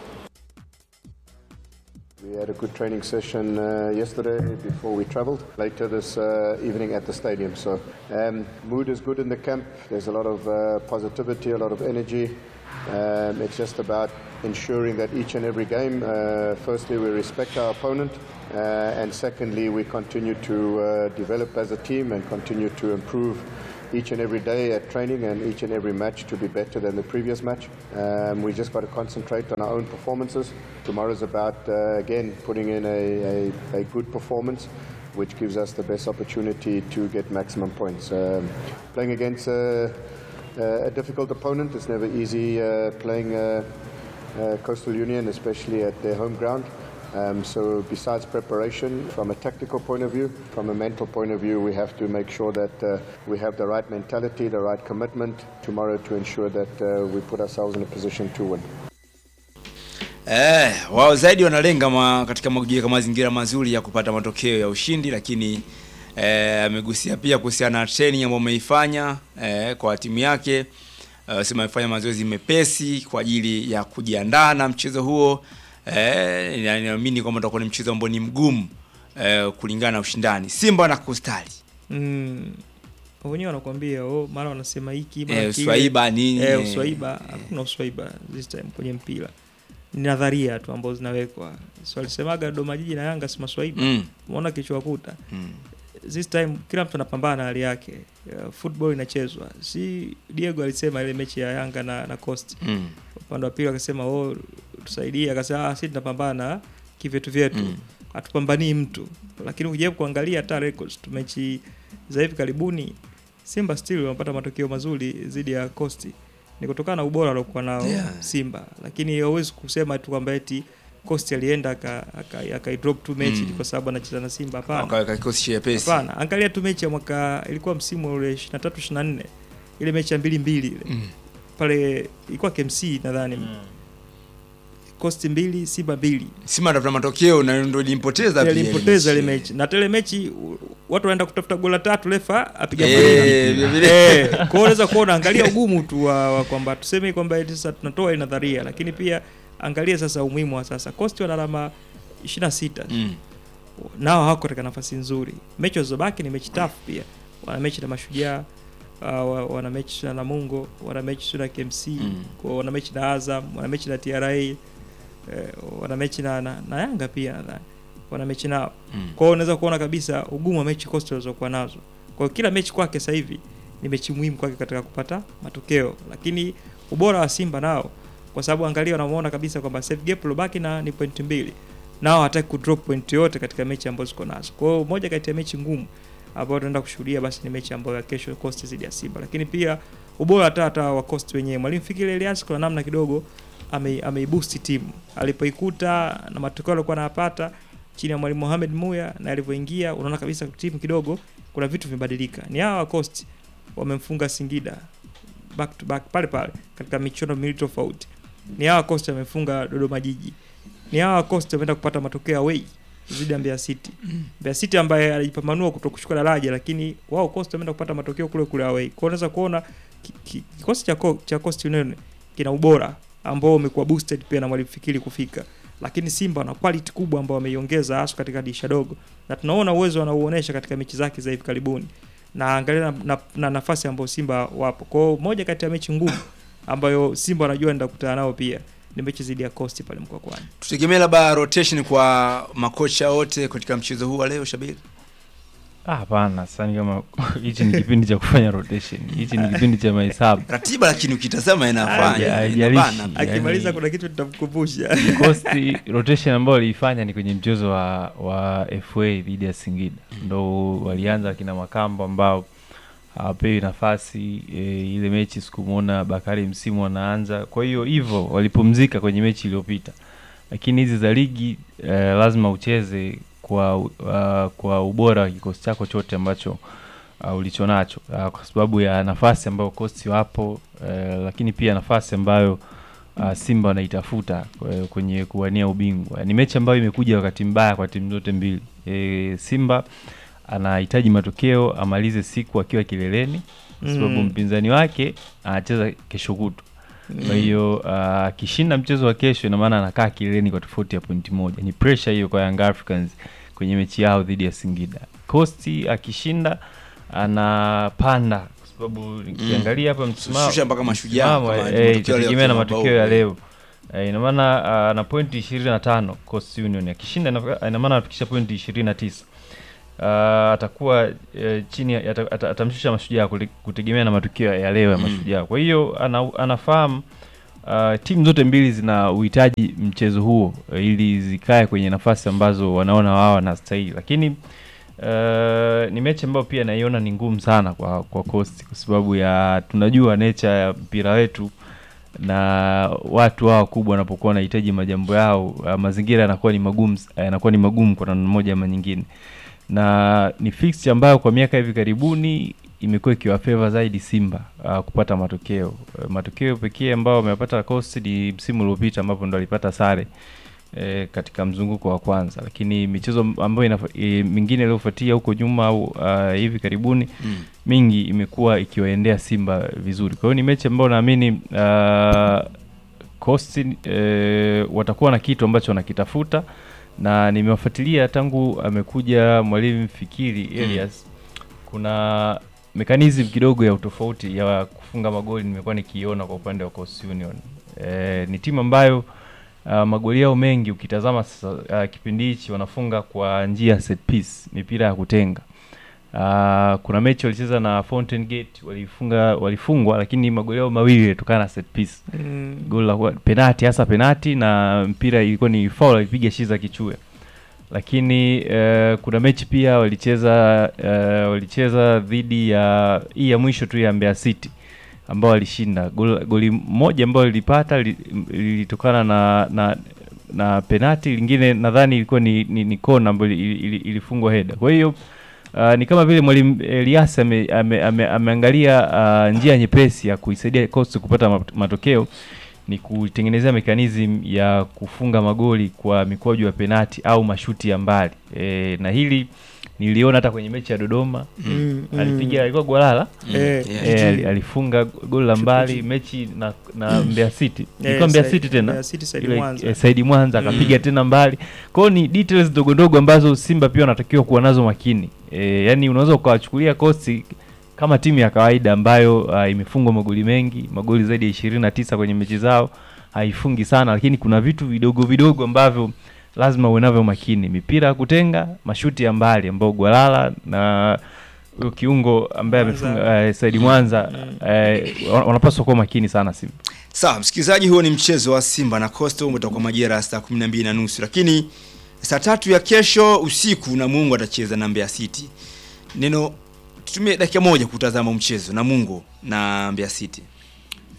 We had a good training session uh, yesterday before we travelled. Later this uh, evening at the stadium. So um, mood is good in the camp. There's a lot of uh, positivity, a lot of energy. Um, it's just about ensuring that each and every game, uh, firstly, we respect our opponent, uh, and secondly, we continue to uh, develop as a team and continue to improve each and every day at training and each and every match to be better than the previous match. Um, we just got to concentrate on our own performances. Tomorrow's about, uh, again, putting in a, a, a good performance, which gives us the best opportunity to get maximum points. Um, playing against a, a difficult opponent, it's never easy uh, playing uh, uh, Coastal Union, especially at their home ground. Um, so besides preparation, from a tactical point of view, from a mental point of view, we have to make sure that uh, we have the right mentality, the right commitment tomorrow to ensure that uh, we put ourselves in a position to win. Eh, wao zaidi wanalenga ma, katika kujiweka mazingira mazuri ya kupata matokeo ya ushindi, lakini eh, amegusia pia kuhusiana na training ambayo ameifanya eh, kwa timu yake. Uh, sema amefanya mazoezi mepesi kwa ajili ya kujiandaa na mchezo huo. Eh, na naamini kwamba utakuwa ni mchezo ambao ni mgumu eh, kulingana na ushindani. Simba na Kustali. Mm. Wenyewe wanakuambia oh, mara wanasema hiki mara Eh, kile. uswaiba nini, Eh, eh, uswaiba hakuna uswaiba this time kwenye mpira. Ni nadharia tu ambazo zinawekwa. So alisemaga Dodoma Jiji na Yanga si maswaiba. Mm. Umeona kichwa kuta. Mm. This time kila mtu anapambana na hali yake. Uh, football inachezwa. Si Diego alisema ile mechi ya Yanga na, na Coast. Mm. Upande wa pili akasema oh, tusaidie, akasema ah, sisi tunapambana na kivyetu vyetu. Mm. Hatupambanii mtu. Lakini ukijaribu kuangalia hata records tu mechi za hivi karibuni Simba still wamepata matokeo mazuri dhidi ya Coast. Ni kutokana na ubora waliokuwa nao Yeah. Simba. Lakini hauwezi kusema tu kwamba eti Coast alienda aka, aka, aka drop tu mechi Mm. kwa sababu anacheza na Simba. Hapana. Wakaweka kikosi chepesi. Hapana, angalia tu mechi ya mwaka ilikuwa msimu ule 23 24 ile mechi ya mbili mbili ile Mm. pale ilikuwa KMC nadhani mm. Coast mbili Simba mbili Simba ndio matokeo na ndio ilimpoteza pia. ile alimpoteza ile mechi. mechi na tele mechi u- watu wanaenda kutafuta gola tatu refa apiga Eh, goli vile vile. eh kwa hiyo unaweza kuona angalia ugumu tu wa, wa kwamba tuseme kwamba eti sasa tunatoa ile nadharia lakini pia angalia sasa umuhimu wa sasa Coast wana alama 26 Mm. nao hawako katika nafasi nzuri. Mechi walizobaki ni mechi tough pia. Wana mechi na Mashujaa, uh, wa- wana mechi na Namungo, wana mechi na KMC, Mm. kwa wana mechi na Azam, wana mechi na TRA, eh, wana mechi na, na, na Yanga pia nadhani. Wana mechi nao. Mm. Kwa hiyo unaweza kuona kabisa ugumu wa mechi Coastal walizokuwa nazo. Kwa hiyo kila mechi kwake sasa hivi ni mechi muhimu kwake katika kupata matokeo, lakini ubora wa Simba nao kwa sababu angalia, wanamuona kabisa kwamba save gap lobaki na ni point mbili nao hataki kudrop point yote katika mechi ambazo ziko nazo. Kwa hiyo moja kati ya mechi ngumu ambayo tunaenda kushuhudia basi ni mechi ambayo ya kesho Coast dhidi ya Simba, lakini pia ubora hata hata wa Coast wenyewe, mwalimu Fikiri Elias kwa namna kidogo ame, ameiboost timu alipoikuta na matokeo alikuwa anayapata chini ya mwalimu Mohamed Muya na alivyoingia, unaona kabisa timu kidogo kuna vitu vimebadilika. Ni hawa wa Coast wamemfunga Singida back to back pale pale katika michuano miwili tofauti. Ni hawa Coastal wamefunga Dodoma Jiji, ni hawa Coastal wameenda kupata matokeo away dhidi ya Mbeya City. Mbeya City ambaye alijipambanua kuto kushuka daraja, lakini wao Coastal wameenda kupata matokeo kule kule away. Kwa hiyo unaweza kuona ki- ki- kikosi cha Co- cha Coastal Union kina ubora ambao umekuwa boosted pia na mwalimu Fikiri kufika, lakini Simba wana quality kubwa ambao wameiongeza hasa katika dirisha dogo, na tunaona uwezo wanaouonyesha katika mechi zake za hivi karibuni, na angalia na, na, na nafasi ambayo Simba wapo. Kwa hiyo moja kati ya mechi ngumu ambayo Simba wanajua nenda kukutana nao pia ni mechi dhidi ya Coast pale Mkwakwani. Tutegemee labda rotation kwa makocha wote katika mchezo huu wa leo Shabiri. Ah, hapana, sasa kama hichi ni kipindi cha kufanya rotation. Hichi ni kipindi cha mahesabu. Ratiba lakini ukitazama inafanya. Haijalishi. inabana. Akimaliza Yani- kuna kitu tutamkumbusha. Coast rotation ambayo waliifanya ni kwenye mchezo wa wa FA dhidi ya Singida. Ndo walianza kina Makambo ambao hawapewi nafasi e, ile mechi sikumwona Bakari msimu anaanza. Kwa hiyo hivyo walipumzika kwenye mechi iliyopita, lakini hizi za ligi e, lazima ucheze kwa uh, kwa ubora wa kikosi chako chote ambacho uh, ulichonacho uh, kwa sababu ya nafasi ambayo Coast wapo uh, lakini pia nafasi ambayo uh, Simba wanaitafuta uh, kwenye kuwania ubingwa. Ni mechi ambayo imekuja wakati mbaya kwa timu zote mbili. E, Simba anahitaji matokeo amalize siku akiwa kileleni kwa sababu Mm. mpinzani wake anacheza kesho kutwa. Kwa Mm. hiyo uh, akishinda mchezo wa kesho, ina maana anakaa kileleni kwa tofauti ya pointi moja. Ni pressure hiyo kwa Young Africans kwenye mechi yao dhidi ya Singida. Coast akishinda anapanda kwa sababu nikiangalia hapa msimamo Shusha mpaka Mashujaa msimamo, kama eh, matokeo leo itategemea na kwa matokeo mabao. ya leo. Eh, ina maana uh, na pointi 25 Coast Union akishinda ina- ina maana anafikisha pointi 29. Uh, atakuwa uh, chini ya- ata- ata- atamshusha mashujaa kule- kutegemea na matokeo ya leo ya Mm. mashujaa. Kwa hiyo ana, anafahamu uh, timu zote mbili zina uhitaji mchezo huo uh, ili zikae kwenye nafasi ambazo wanaona wao wanastahili, lakini uh, ni mechi ambayo pia naiona ni ngumu sana kwa kwa Coast kwa sababu ya tunajua nature ya mpira wetu na watu hao wakubwa wanapokuwa wanahitaji majambo yao uh, mazingira yanakuwa ni magumu yanakuwa ni magumu kwa namna moja ama nyingine na ni fixture ambayo kwa miaka hivi karibuni imekuwa ikiwafeva zaidi Simba uh, kupata matokeo. Uh, matokeo pekee ambao wamepata Coast ni msimu uliopita ambapo ndo alipata sare e, katika mzunguko wa kwanza, lakini michezo ambayo inafa, e, mingine iliyofuatia huko nyuma au uh, hivi karibuni Mm. mingi imekuwa ikiwaendea Simba vizuri. Kwa hiyo ni mechi ambayo naamini uh, Coast e, watakuwa na kitu ambacho wanakitafuta na nimewafuatilia tangu amekuja mwalimu Fikiri Elias kuna mekanizm kidogo ya utofauti ya kufunga magoli nimekuwa nikiiona kwa upande wa Coast Union. E, ni timu ambayo uh, magoli yao mengi ukitazama sasa uh, kipindi hichi wanafunga kwa njia ya set piece, mipira ya kutenga. Uh, kuna mechi walicheza na Fountain Gate walifunga walifungwa, lakini magoli yao mawili yalitokana na set piece Mm. goli la kwa- penati hasa penati na mpira ilikuwa ni foul alipiga Shiza Kichue lakini eh, kuna mechi pia walicheza eh, walicheza dhidi ya hii ya mwisho tu ya Mbeya City ambao walishinda goli, goli moja ambao lilipata li- lilitokana na, na na penati lingine nadhani ilikuwa ni, ni, ni kona ambayo ili- ili- ilifungwa heda kwa hiyo Uh, ni kama vile mwalimu Elias ame, ame, ame, ameangalia uh, njia nyepesi ya kuisaidia Coast kupata mat- matokeo ni kutengenezea mekanizm ya kufunga magoli kwa mikwaju ya penati au mashuti ya mbali e, na hili niliona hata kwenye mechi ya Dodoma Mm, mm. alipiga alikuwa Gwalala Mm, Eh, eh, yeah. ali- alifunga goli la mbali mechi na, na Mbeya City Eh, ilikuwa Mbeya Said- City tena Mbeya City, Said Ile, Mwanza. eh, Saidi Mwanza Mm. akapiga tena mbali kwao ni details ndogo ndogo ambazo Simba pia wanatakiwa kuwa nazo makini e, yani unaweza ukawachukulia kosti kama timu ya kawaida ambayo uh, imefungwa magoli mengi magoli zaidi ya ishirini na tisa kwenye mechi zao haifungi sana lakini kuna vitu vidogo vidogo ambavyo lazima uwe navyo makini mipira ya kutenga mashuti ya mbali ambao Gwalala na huyo kiungo ambaye Mwanza. amefunga uh, Saidi Mwanza uh, wanapaswa kuwa makini sana Simba Sawa, msikilizaji, huo ni mchezo wa Simba na Coastal utakuwa majira ya saa 12 na nusu, lakini saa tatu ya kesho usiku Namungo atacheza na Mbeya City. Neno tutumie dakika moja kutazama mchezo Namungo na Mbeya City.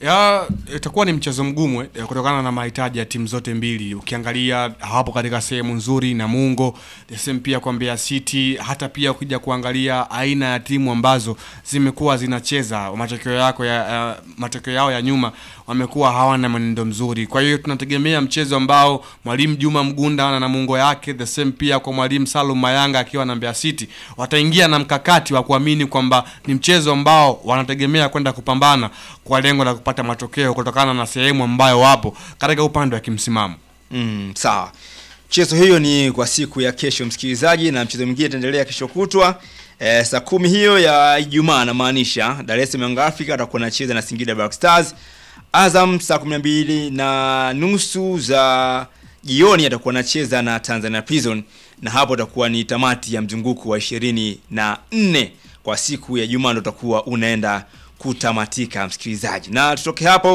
ya itakuwa ni mchezo mgumu eh, kutokana na mahitaji ya timu zote mbili. Ukiangalia hawapo katika sehemu nzuri na Mungo the same pia kwa Mbeya City, hata pia ukija kuangalia aina ya timu ambazo zimekuwa zinacheza matokeo yako ya uh, matokeo yao ya nyuma wamekuwa hawana mwenendo mzuri. Kwa hiyo tunategemea mchezo ambao mwalimu Juma Mgunda na Namungo yake the same pia kwa mwalimu Salum Mayanga akiwa na Mbeya City wataingia na mkakati wa kuamini kwamba ni mchezo ambao wanategemea kwenda kupambana kwa lengo la kupata matokeo kutokana na sehemu ambayo wapo katika upande wa kimsimamo. Mm, sawa. Mchezo hiyo ni kwa siku ya kesho msikilizaji, na mchezo mwingine itaendelea kesho kutwa e, saa kumi hiyo ya Ijumaa, namaanisha Dar es Salaam Young Africa atakuwa anacheza na Singida Black Stars. Azam saa kumi na mbili na nusu za jioni atakuwa anacheza na Tanzania Prison, na hapo itakuwa ni tamati ya mzunguko wa ishirini na nne kwa siku ya Jumaa, ndo utakuwa unaenda kutamatika msikilizaji, na tutoke hapo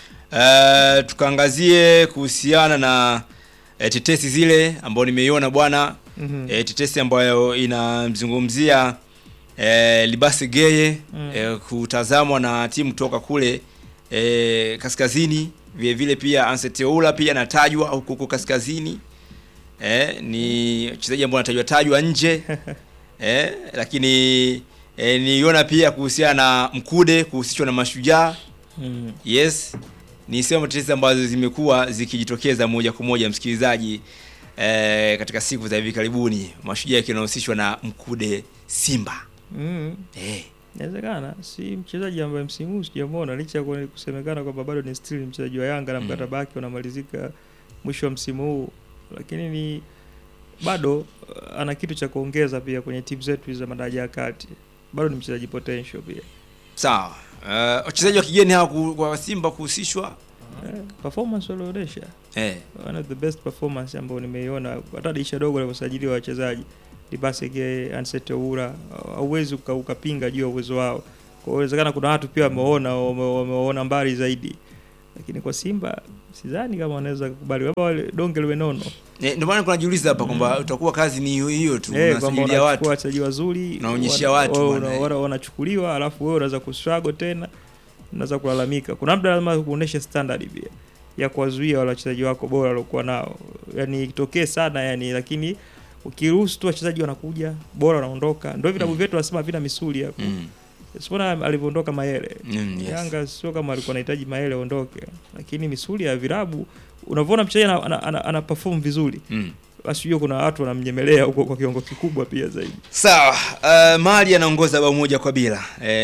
uh, tukaangazie kuhusiana na eh, tetesi zile ambayo nimeiona bwana Mhm. eh, tetesi ambayo inamzungumzia eh, Libasi Geye Mm. eh, kutazamwa na timu kutoka kule eh, kaskazini vile vile pia Anseteola pia anatajwa huko huko kaskazini eh, ni mchezaji ambaye anatajwa tajwa nje eh, lakini eh, niona pia kuhusiana na Mkude kuhusishwa na Mashujaa Mm. Yes, ni sehemu tetesi ambazo zimekuwa zikijitokeza moja kwa moja msikilizaji, eh, katika siku za hivi karibuni, Mashujaa yakiwa yanahusishwa na Mkude Simba. Mm. Eh. Inawezekana si mchezaji ambaye msimu huu sijamwona licha ya kuwa- kusemekana kwamba bado ni still mchezaji wa Yanga na Mm. mkataba wake unamalizika mwisho wa msimu huu, lakini ni bado uh, ana kitu cha kuongeza pia kwenye timu zetu hizi za madaraja ya kati. Bado ni mchezaji potential pia. Sawa. Uh, wachezaji wa kigeni hawa ku- kwa Simba kuhusishwa Eh, performance walioonyesha eh. one of the best performance ambayo nimeiona hata dirisha dogo la usajili wa wachezaji Libasege, Ansete Ura, hauwezi uka- ukapinga juu ya uwezo wao. Kwa hiyo inawezekana kuna watu pia wameona wame- wameona mbali zaidi, lakini kwa Simba sidhani kama wanaweza kukubali kama wale donge liwe nono Eh, ndio maana kunajiuliza hapa kwamba utakuwa kazi ni hiyo hiyo tu, Eh, kwamba unasubiria watu unachukua wachezaji wazuri Unaonyeshia wana- watu wana- bwana, eh. wana- wanachukuliwa, alafu wewe unaweza kustruggle tena, unaweza kulalamika. Kuna muda lazima kuonesha standard pia ya kuwazuia wale wachezaji wako bora waliokuwa nao, yani itokee sana yani, lakini ukiruhusu tu wachezaji wanakuja bora wanaondoka, ndio vitabu vyetu wanasema havina misuli hapo. Mm. Sipoona alivyoondoka Mayele Mm, yes. Yanga sio kama alikuwa anahitaji Mayele aondoke, lakini misuli ya virabu unavyoona mchezaji ana, ana, ana, ana perform vizuri Mm. basi hiyo kuna watu wanamnyemelea huko kwa kiwango kikubwa pia zaidi. Sawa, uh, Mali anaongoza bao moja kwa bila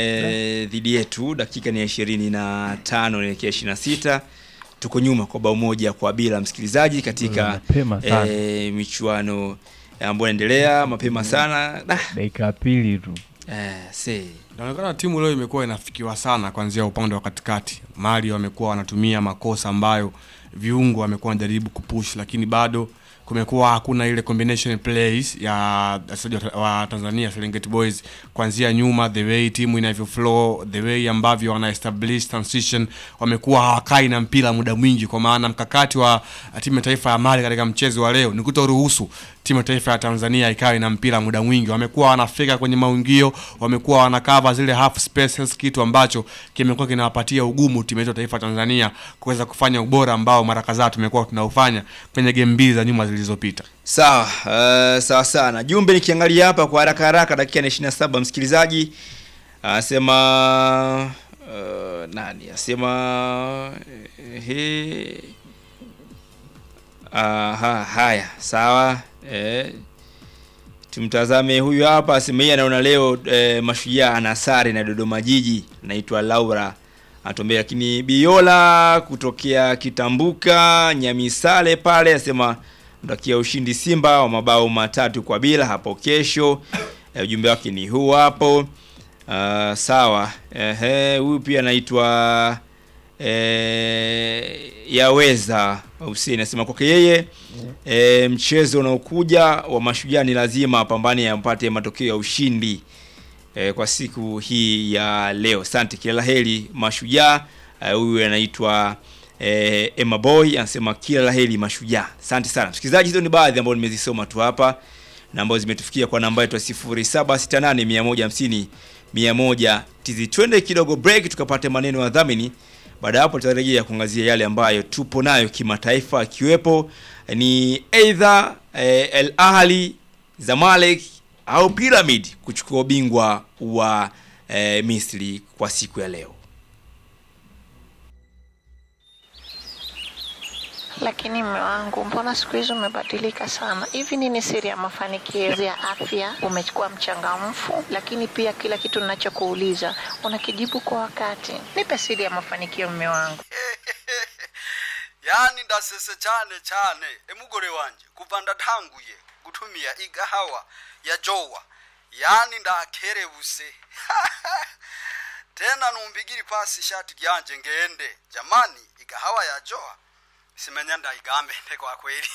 eh, dhidi yetu, dakika ni ya ishirini na tano naelekea ishirini na sita tuko nyuma kwa bao moja kwa bila, msikilizaji, katika Mapema sana. eh, michuano ambayo inaendelea mapema sana da, dakika ya pili tu eh, see. Inaonekana timu leo imekuwa inafikiwa sana kuanzia upande wa katikati. Mali wamekuwa wanatumia makosa ambayo viungo wamekuwa wanajaribu kupush, lakini bado kumekuwa hakuna ile combination plays ya wachezaji wa- wa Tanzania Serengeti Boys kuanzia nyuma, the way timu inavyo flow, the way ambavyo wana establish transition, wamekuwa hawakai na mpira muda mwingi, kwa maana mkakati wa timu ya taifa ya Mali katika mchezo wa leo ni kutoruhusu timu ya taifa ya Tanzania ikawe na mpira muda mwingi. Wamekuwa wanafika kwenye maungio, wamekuwa wanakava zile half spaces, kitu ambacho kimekuwa kinawapatia ugumu timu yetu ya taifa ya Tanzania kuweza kufanya ubora ambao mara kadhaa tumekuwa tunaufanya kwenye game mbili za nyuma zilizopita. Sawa, uh, sawa sana. Jumbe nikiangalia hapa kwa haraka haraka, dakika ya 27 msikilizaji anasema uh, nani asema he Aha, haya sawa eh, tumtazame huyu hapa asema yeye anaona leo eh, mashujaa ana sare na Dodoma Jiji, naitwa Laura atuambia, lakini Biola kutokea Kitambuka Nyamisale pale asema mtakia ushindi Simba wa mabao matatu kwa bila hapo kesho. Eh, ujumbe wake ni huu hapo. Uh, sawa. Ehe, huyu pia anaitwa eh, Yaweza Hussein anasema kwake yeye eh, mchezo unaokuja wa mashujaa ni lazima apambane ampate matokeo ya ushindi eh, kwa siku hii ya leo. Asante, kila la heri mashujaa. Eh, Huyu anaitwa eh, Emma Boy anasema kila la heri mashujaa. Asante sana msikilizaji, hizo ni baadhi ambazo nimezisoma tu hapa na ambazo zimetufikia kwa namba yetu ya 0768 150 100 tizi. Twende kidogo break tukapate maneno ya dhamini Baada ya hapo tutarejea kuangazia yale ambayo tupo nayo kimataifa, akiwepo ni either eh, El Ahly, Zamalek au Pyramid kuchukua ubingwa wa eh, Misri kwa siku ya leo. Lakini mme wangu, mbona siku hizi umebadilika sana? Hivi nini siri ya mafanikio ya afya? Umekuwa mchangamfu, lakini pia kila kitu ninachokuuliza unakijibu kwa wakati. Nipe siri ya mafanikio, mme wangu. yani ndasese cyane cyane emugore wanje kuva ndatanguye gutumia igahawa ya jowa yani ndakerebuse tena numbigiri pasi ishati ryanje ngende jamani igahawa ya jowa simenya ndaigambe kwa kweli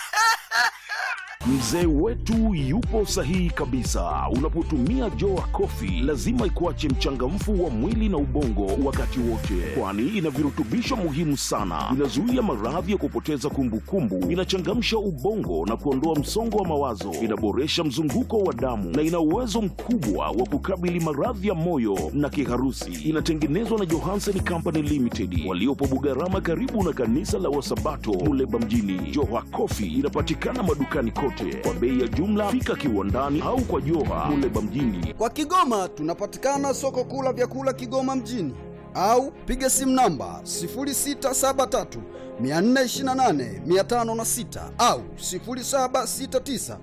Mzee wetu yupo sahihi kabisa. Unapotumia Joa Coffee lazima ikuache mchangamfu wa mwili na ubongo wakati wote, kwani ina virutubisho muhimu sana. Inazuia maradhi ya kupoteza kumbukumbu, inachangamsha ubongo na kuondoa msongo wa mawazo, inaboresha mzunguko wa damu na ina uwezo mkubwa wa kukabili maradhi ya moyo na kiharusi. Inatengenezwa na Johansen Company Limited waliopo Bugarama, karibu na kanisa la Wasabato Muleba mjini. Joa Coffee inapatikana madukani kote kwa bei ya jumla. Fika kiwandani au kwa Joha Muleba mjini. kwa Kigoma tunapatikana soko kuu la vyakula Kigoma mjini au piga simu namba 0673 428 506 au 0769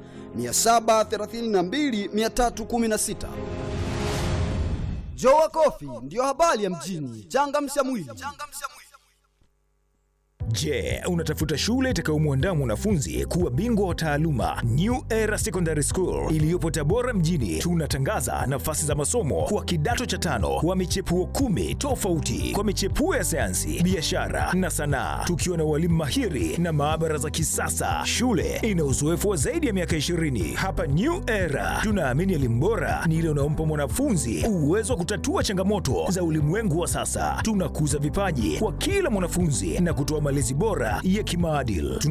732 316. Jowa Coffee ndiyo habari ya mjini. Changamsha mwili. Je, unatafuta shule itakayomwandaa mwanafunzi kuwa bingwa wa taaluma? New Era Secondary School iliyopo Tabora mjini, tunatangaza nafasi za masomo kwa kidato cha tano wa michepuo kumi tofauti kwa michepuo ya sayansi, biashara na sanaa, tukiwa na walimu mahiri na maabara za kisasa. Shule ina uzoefu wa zaidi ya miaka 20. Hapa New Era tunaamini elimu bora ni ile unaompa mwanafunzi uwezo wa kutatua changamoto za ulimwengu wa sasa. Tunakuza vipaji kwa kila mwanafunzi na kutoa malezi bora ya kimaadili. Tuna